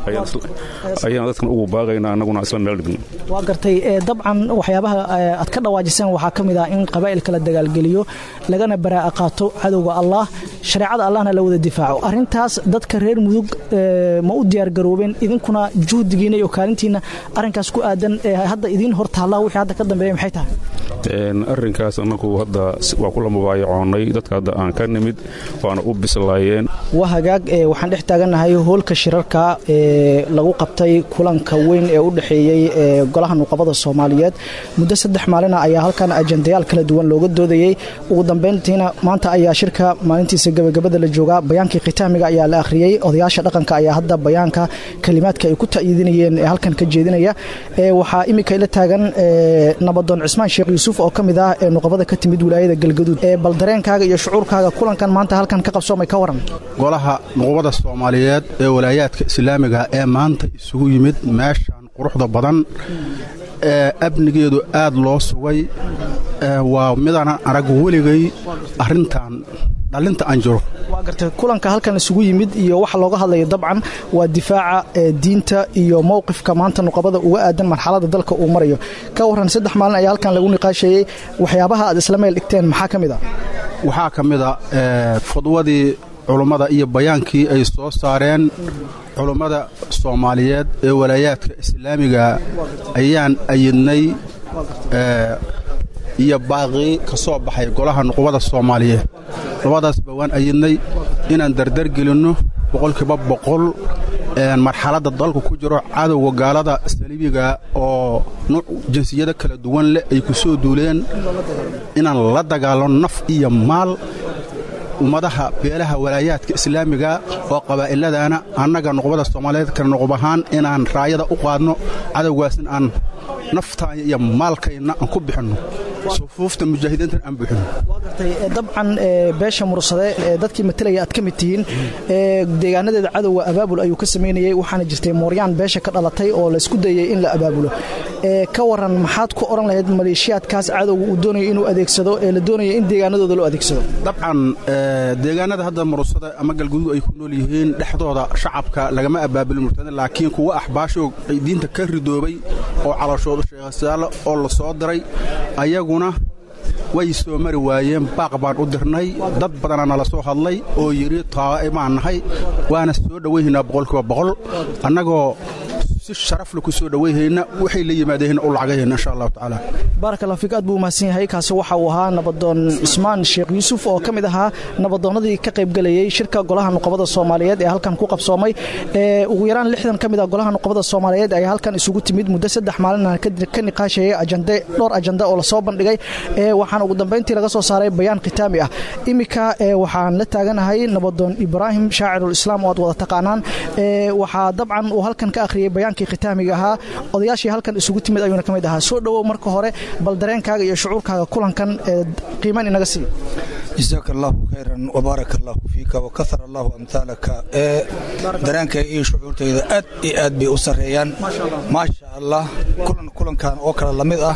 ayaan dadkan ugu baaqaynaa annaguna isla meel dhigno waa gartay dabcan waxyaabaha aad ka dhawaajiseen waxaa ka mid ah in qabaa'ilka la dagaalgeliyo lagana baraa'a qaato cadowga allah shareecada allahna la wada difaaco arrintaas dadka reer mudug ma u diyaargaroobeen idinkuna juhdigiina iyo kaalintiina arrinkaas ku aadan hadda idiin hor taalla wixii hadda ka dambeeya maxay tahay arrinkaas annagu hadda waa kula mubaayacoonnay dadka hadda aan ka nimid waana u bislaayeen waa hagaag waxaan dhex taagannahay hoolka shirarka ee lagu qabtay kulanka weyn ee u dhexeeyey golaha nuqabada soomaaliyeed muddo saddex maalina ayaa halkan ajendayaal kala duwan looga doodayey ugu dambayntiina maanta ayaa shirka maalintiisa gebagabada la joogaa bayaankii khitaamiga ayaa la akhriyey odayaasha dhaqanka ayaa hadda bayaanka kalimaadka ay ku ta'yiidinayeen ee halkan ka jeedinaya waxaa iminka ila taagan nabadoon cismaan sheekh yuusuf oo ka mid ah ee nuqabada ka timid wilaayada galgaduud bal dareenkaaga iyo shucuurkaaga kulankan maanta halkan ka qabsoomay ka waran golaha nuqubada soomaaliyeed ee walaayaadka islaamiga ee maanta isugu yimid meeshan quruxda badan ee amnigeedu aad loo sugay waa midana arag weligay arrintan dhalinta aan jiro waa gartay kulanka halkan isugu yimid iyo waxa looga hadlayo dabcan waa difaaca diinta iyo mowqifka maanta nuqabada uga aadan marxalada dalka uu marayo ka waran saddex maalin ayaa halkan lagu niqaashayey waxyaabaha aad isla meel dhigteen maxaa ka mid a waxaa ka mid a fudwadii culummada iyo bayaankii ay soo saareen culummada soomaaliyeed ee walaayaadka islaamiga ayaan ayidnay iyo baaqii ka soo baxay golaha nuqubada soomaaliyeed labadaasba waan ayidnay inaan dardargelinno boqolkiiba boqol marxaladda dalku ku jiro cadowga gaalada saliibiga oo nuuc jinsiyado kala duwan leh ay ku soo duuleen inaan la dagaalanno naf iyo maal ummadaha beelaha walaayaadka islaamiga oo qabaa'iladaana annaga nuqbada soomaaliyeed kale nuqub ahaan inaan raayada u qaadno cadowgaasna aan naftaanya iyo maalkayna aan ku bixinno sufuufta mujaahidiintan aan buuxinno dabcan beesha mursade dadkii matalaya aad ka mid tihiin deegaanadeeda cadowga abaabul ayuu ka samaynayey waxaana jirtay mooryaan beesha ka dhalatay oo laysku dayay in la abaabulo ka waran maxaad ku odhan lahayd maleeshiyaadkaas cadowga uu doonayo inuu adeegsado ee la doonaya in deegaanadooda loo adeegsado dabcan deegaanada hadda mursada ama galguduud ay ku nool yihiin dhexdooda shacabka lagama abaabulin murtada laakiin kuwa axbaashoog ay diinta ka ridoobay oo calashooda sheekhasaalo oo la soo diray ayaguna way soo mari waayeen baaq baan u dirnay dad badana nala soo hadlay oo yidhi taa'e baan nahay waana soo dhowayhaynaa boqolkiiba boqol annagoo si sharafle ku soo dhowayhayna waxay la yimaadeen u lacagahayna insha allahu tacaala baaraka allah fiik aad buu mahadsan yahay kaasi waxa uu ahaa nabadoon cismaan sheekh yuusuf oo ka mid ahaa nabadoonnadii ka qaybgelayey shirka golaha nuqabada soomaaliyeed ee halkan ku qabsoomay ugu yaraan lixdan ka mid ah golaha nuqabada soomaaliyeed ayaa halkan isugu timid muddo saddex maalina ka niqaashayay ajande dhowr ajanda oo lasoo bandhigay waxaana ugu dambayntii laga soo saaray bayaan khitaami ah iminka waxaan la taaganahay nabadoon ibraahim shaacirul islaam oo aad wada taqaanaan waxaa dabcan uu halkan ka akhriyey bayaankii khitaamiga ahaa odayaashii halkan isugu timid ayuuna ka mid ahaa soo dhowow marka hore bal dareenkaaga iyo shucuurkaaga kulankan qiiman inaga sii jasaaka allahu khayran wbaaraka allahu fiika wakahar allahu amhaalaka ee dareenkayga iyo shucuurtayda aad iyo aad bay u sarreeyaan maasha allah kulan kulankan oo kale la mid ah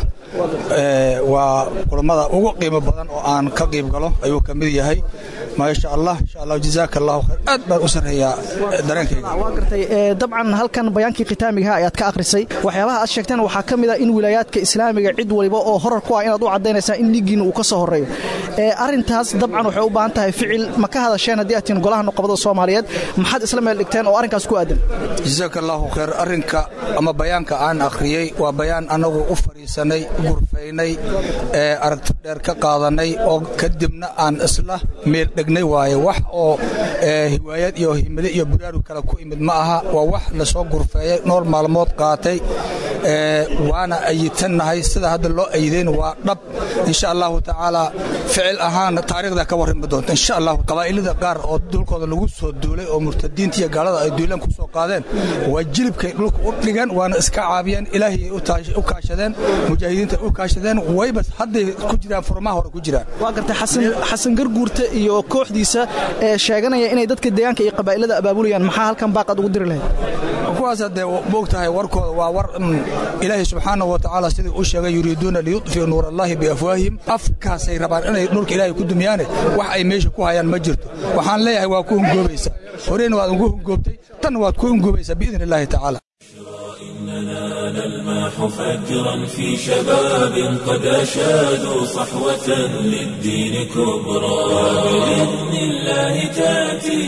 waa kulammada ugu qiimo badan oo aan ka qiib galo ayuu ka mid yahay maasha allah insha allah jazaaka allahu khayr aad baan u sarreeyaa dareenkayga waa gartay dabcan halkan bayaankii khitaamigaha ayaad ka akhrisay waxyaabaha aad sheegteen waxaa ka mid ah in wilaayaadka islaamiga cid waliba oo horar ku ah inaad u caddaynaysaa in liigiina uu ka soo horreeyo arintaas dabcan waxay u baahan tahay ficil ma ka hadasheen haddii aad tihiin golaha nuqabada soomaaliyeed maxaad isla meel dhigteen oo arrinkaas ku aadan jasaaka allaahu khayr arrinka ama bayaanka aan akhriyey waa bayaan annagu u fadhiisanay gurfaynay ee aragti dheer ka qaadanay oo kadibna aan isla meel dhegnay waaye wax oo hiwaayad iyo himide iyo buraarug kale ku imid ma aha waa wax lasoo gurfeeyey nool maalmood qaatay waana ayitannahay sida hadda loo ayideen waa dhab insha allahu tacaala ficil ahaan taariikhda ka warrami doonta insha allahu qabaa'ilada qaar oo dulkooda lagu soo duulay oo murtadiinta iyo gaalada ay duulaan ku soo qaadeen waa jilibkay dhulka u dhigeen waana iska caabiyeen ilaahiyay u kaashadeen mujaahidiinta u kaashadeen wayba hadday ku jiraan furmaha hore ku jiraan waa gartay xasan garguurta iyo kooxdiisa ee sheeganaya inay dadka deegaanka iyo qabaa'ilada abaabulayaan maxaa halkan baaqaad ugu diri lahayd kuwaas haddee moogtahay warkooda waa war ilaahay subxaanahu wa tacaala sidii uu sheegay yuriiduuna liyudfiu nuur allahi biafwaahihim afkaasay rabaan inay nuurka ilaahay ku dumiyaane wax ay meesha ku hayaan ma jirto waxaan leeyahay waa ku hungoobaysa horeyna waad ugu hungoobtay tanna waad ku hungoobaysaa biidn illaahi tacaala إننا نلمح فجرا في شباب قد أشادوا صحوة للدين كبرى بإذن الله تأتي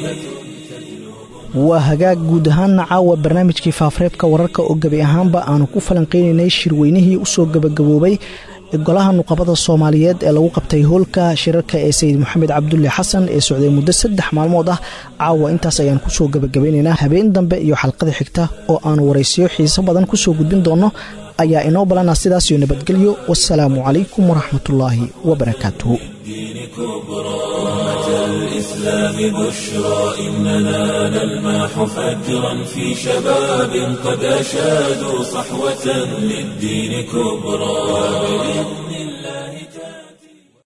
waa hagaag guud ahaanna caawa barnaamijkii faafreebka wararka oo gebi ahaanba aanu ku falanqaynaynay shirweynihii u soo gebagaboobay golaha nuqabada soomaaliyeed ee lagu qabtay hoolka shirarka ee sayid moxamed cabdulle xasan ee socday muddo saddex maalmood ah caawa intaas ayaan kusoo gebagabaynaynaa habeen dambe iyo xalqada xigta oo aanu waraysiyo xiiso badan kusoo gudbin doonno ayaa inoo balana sidaasiyo nabadgelyo wasalaamu calaykum waraxmatullaahi wabarakaatuhu الإسلام بشرى إننا نلمح فجرا في شباب قد أشادوا صحوة للدين كبرى بإذن الله تعالى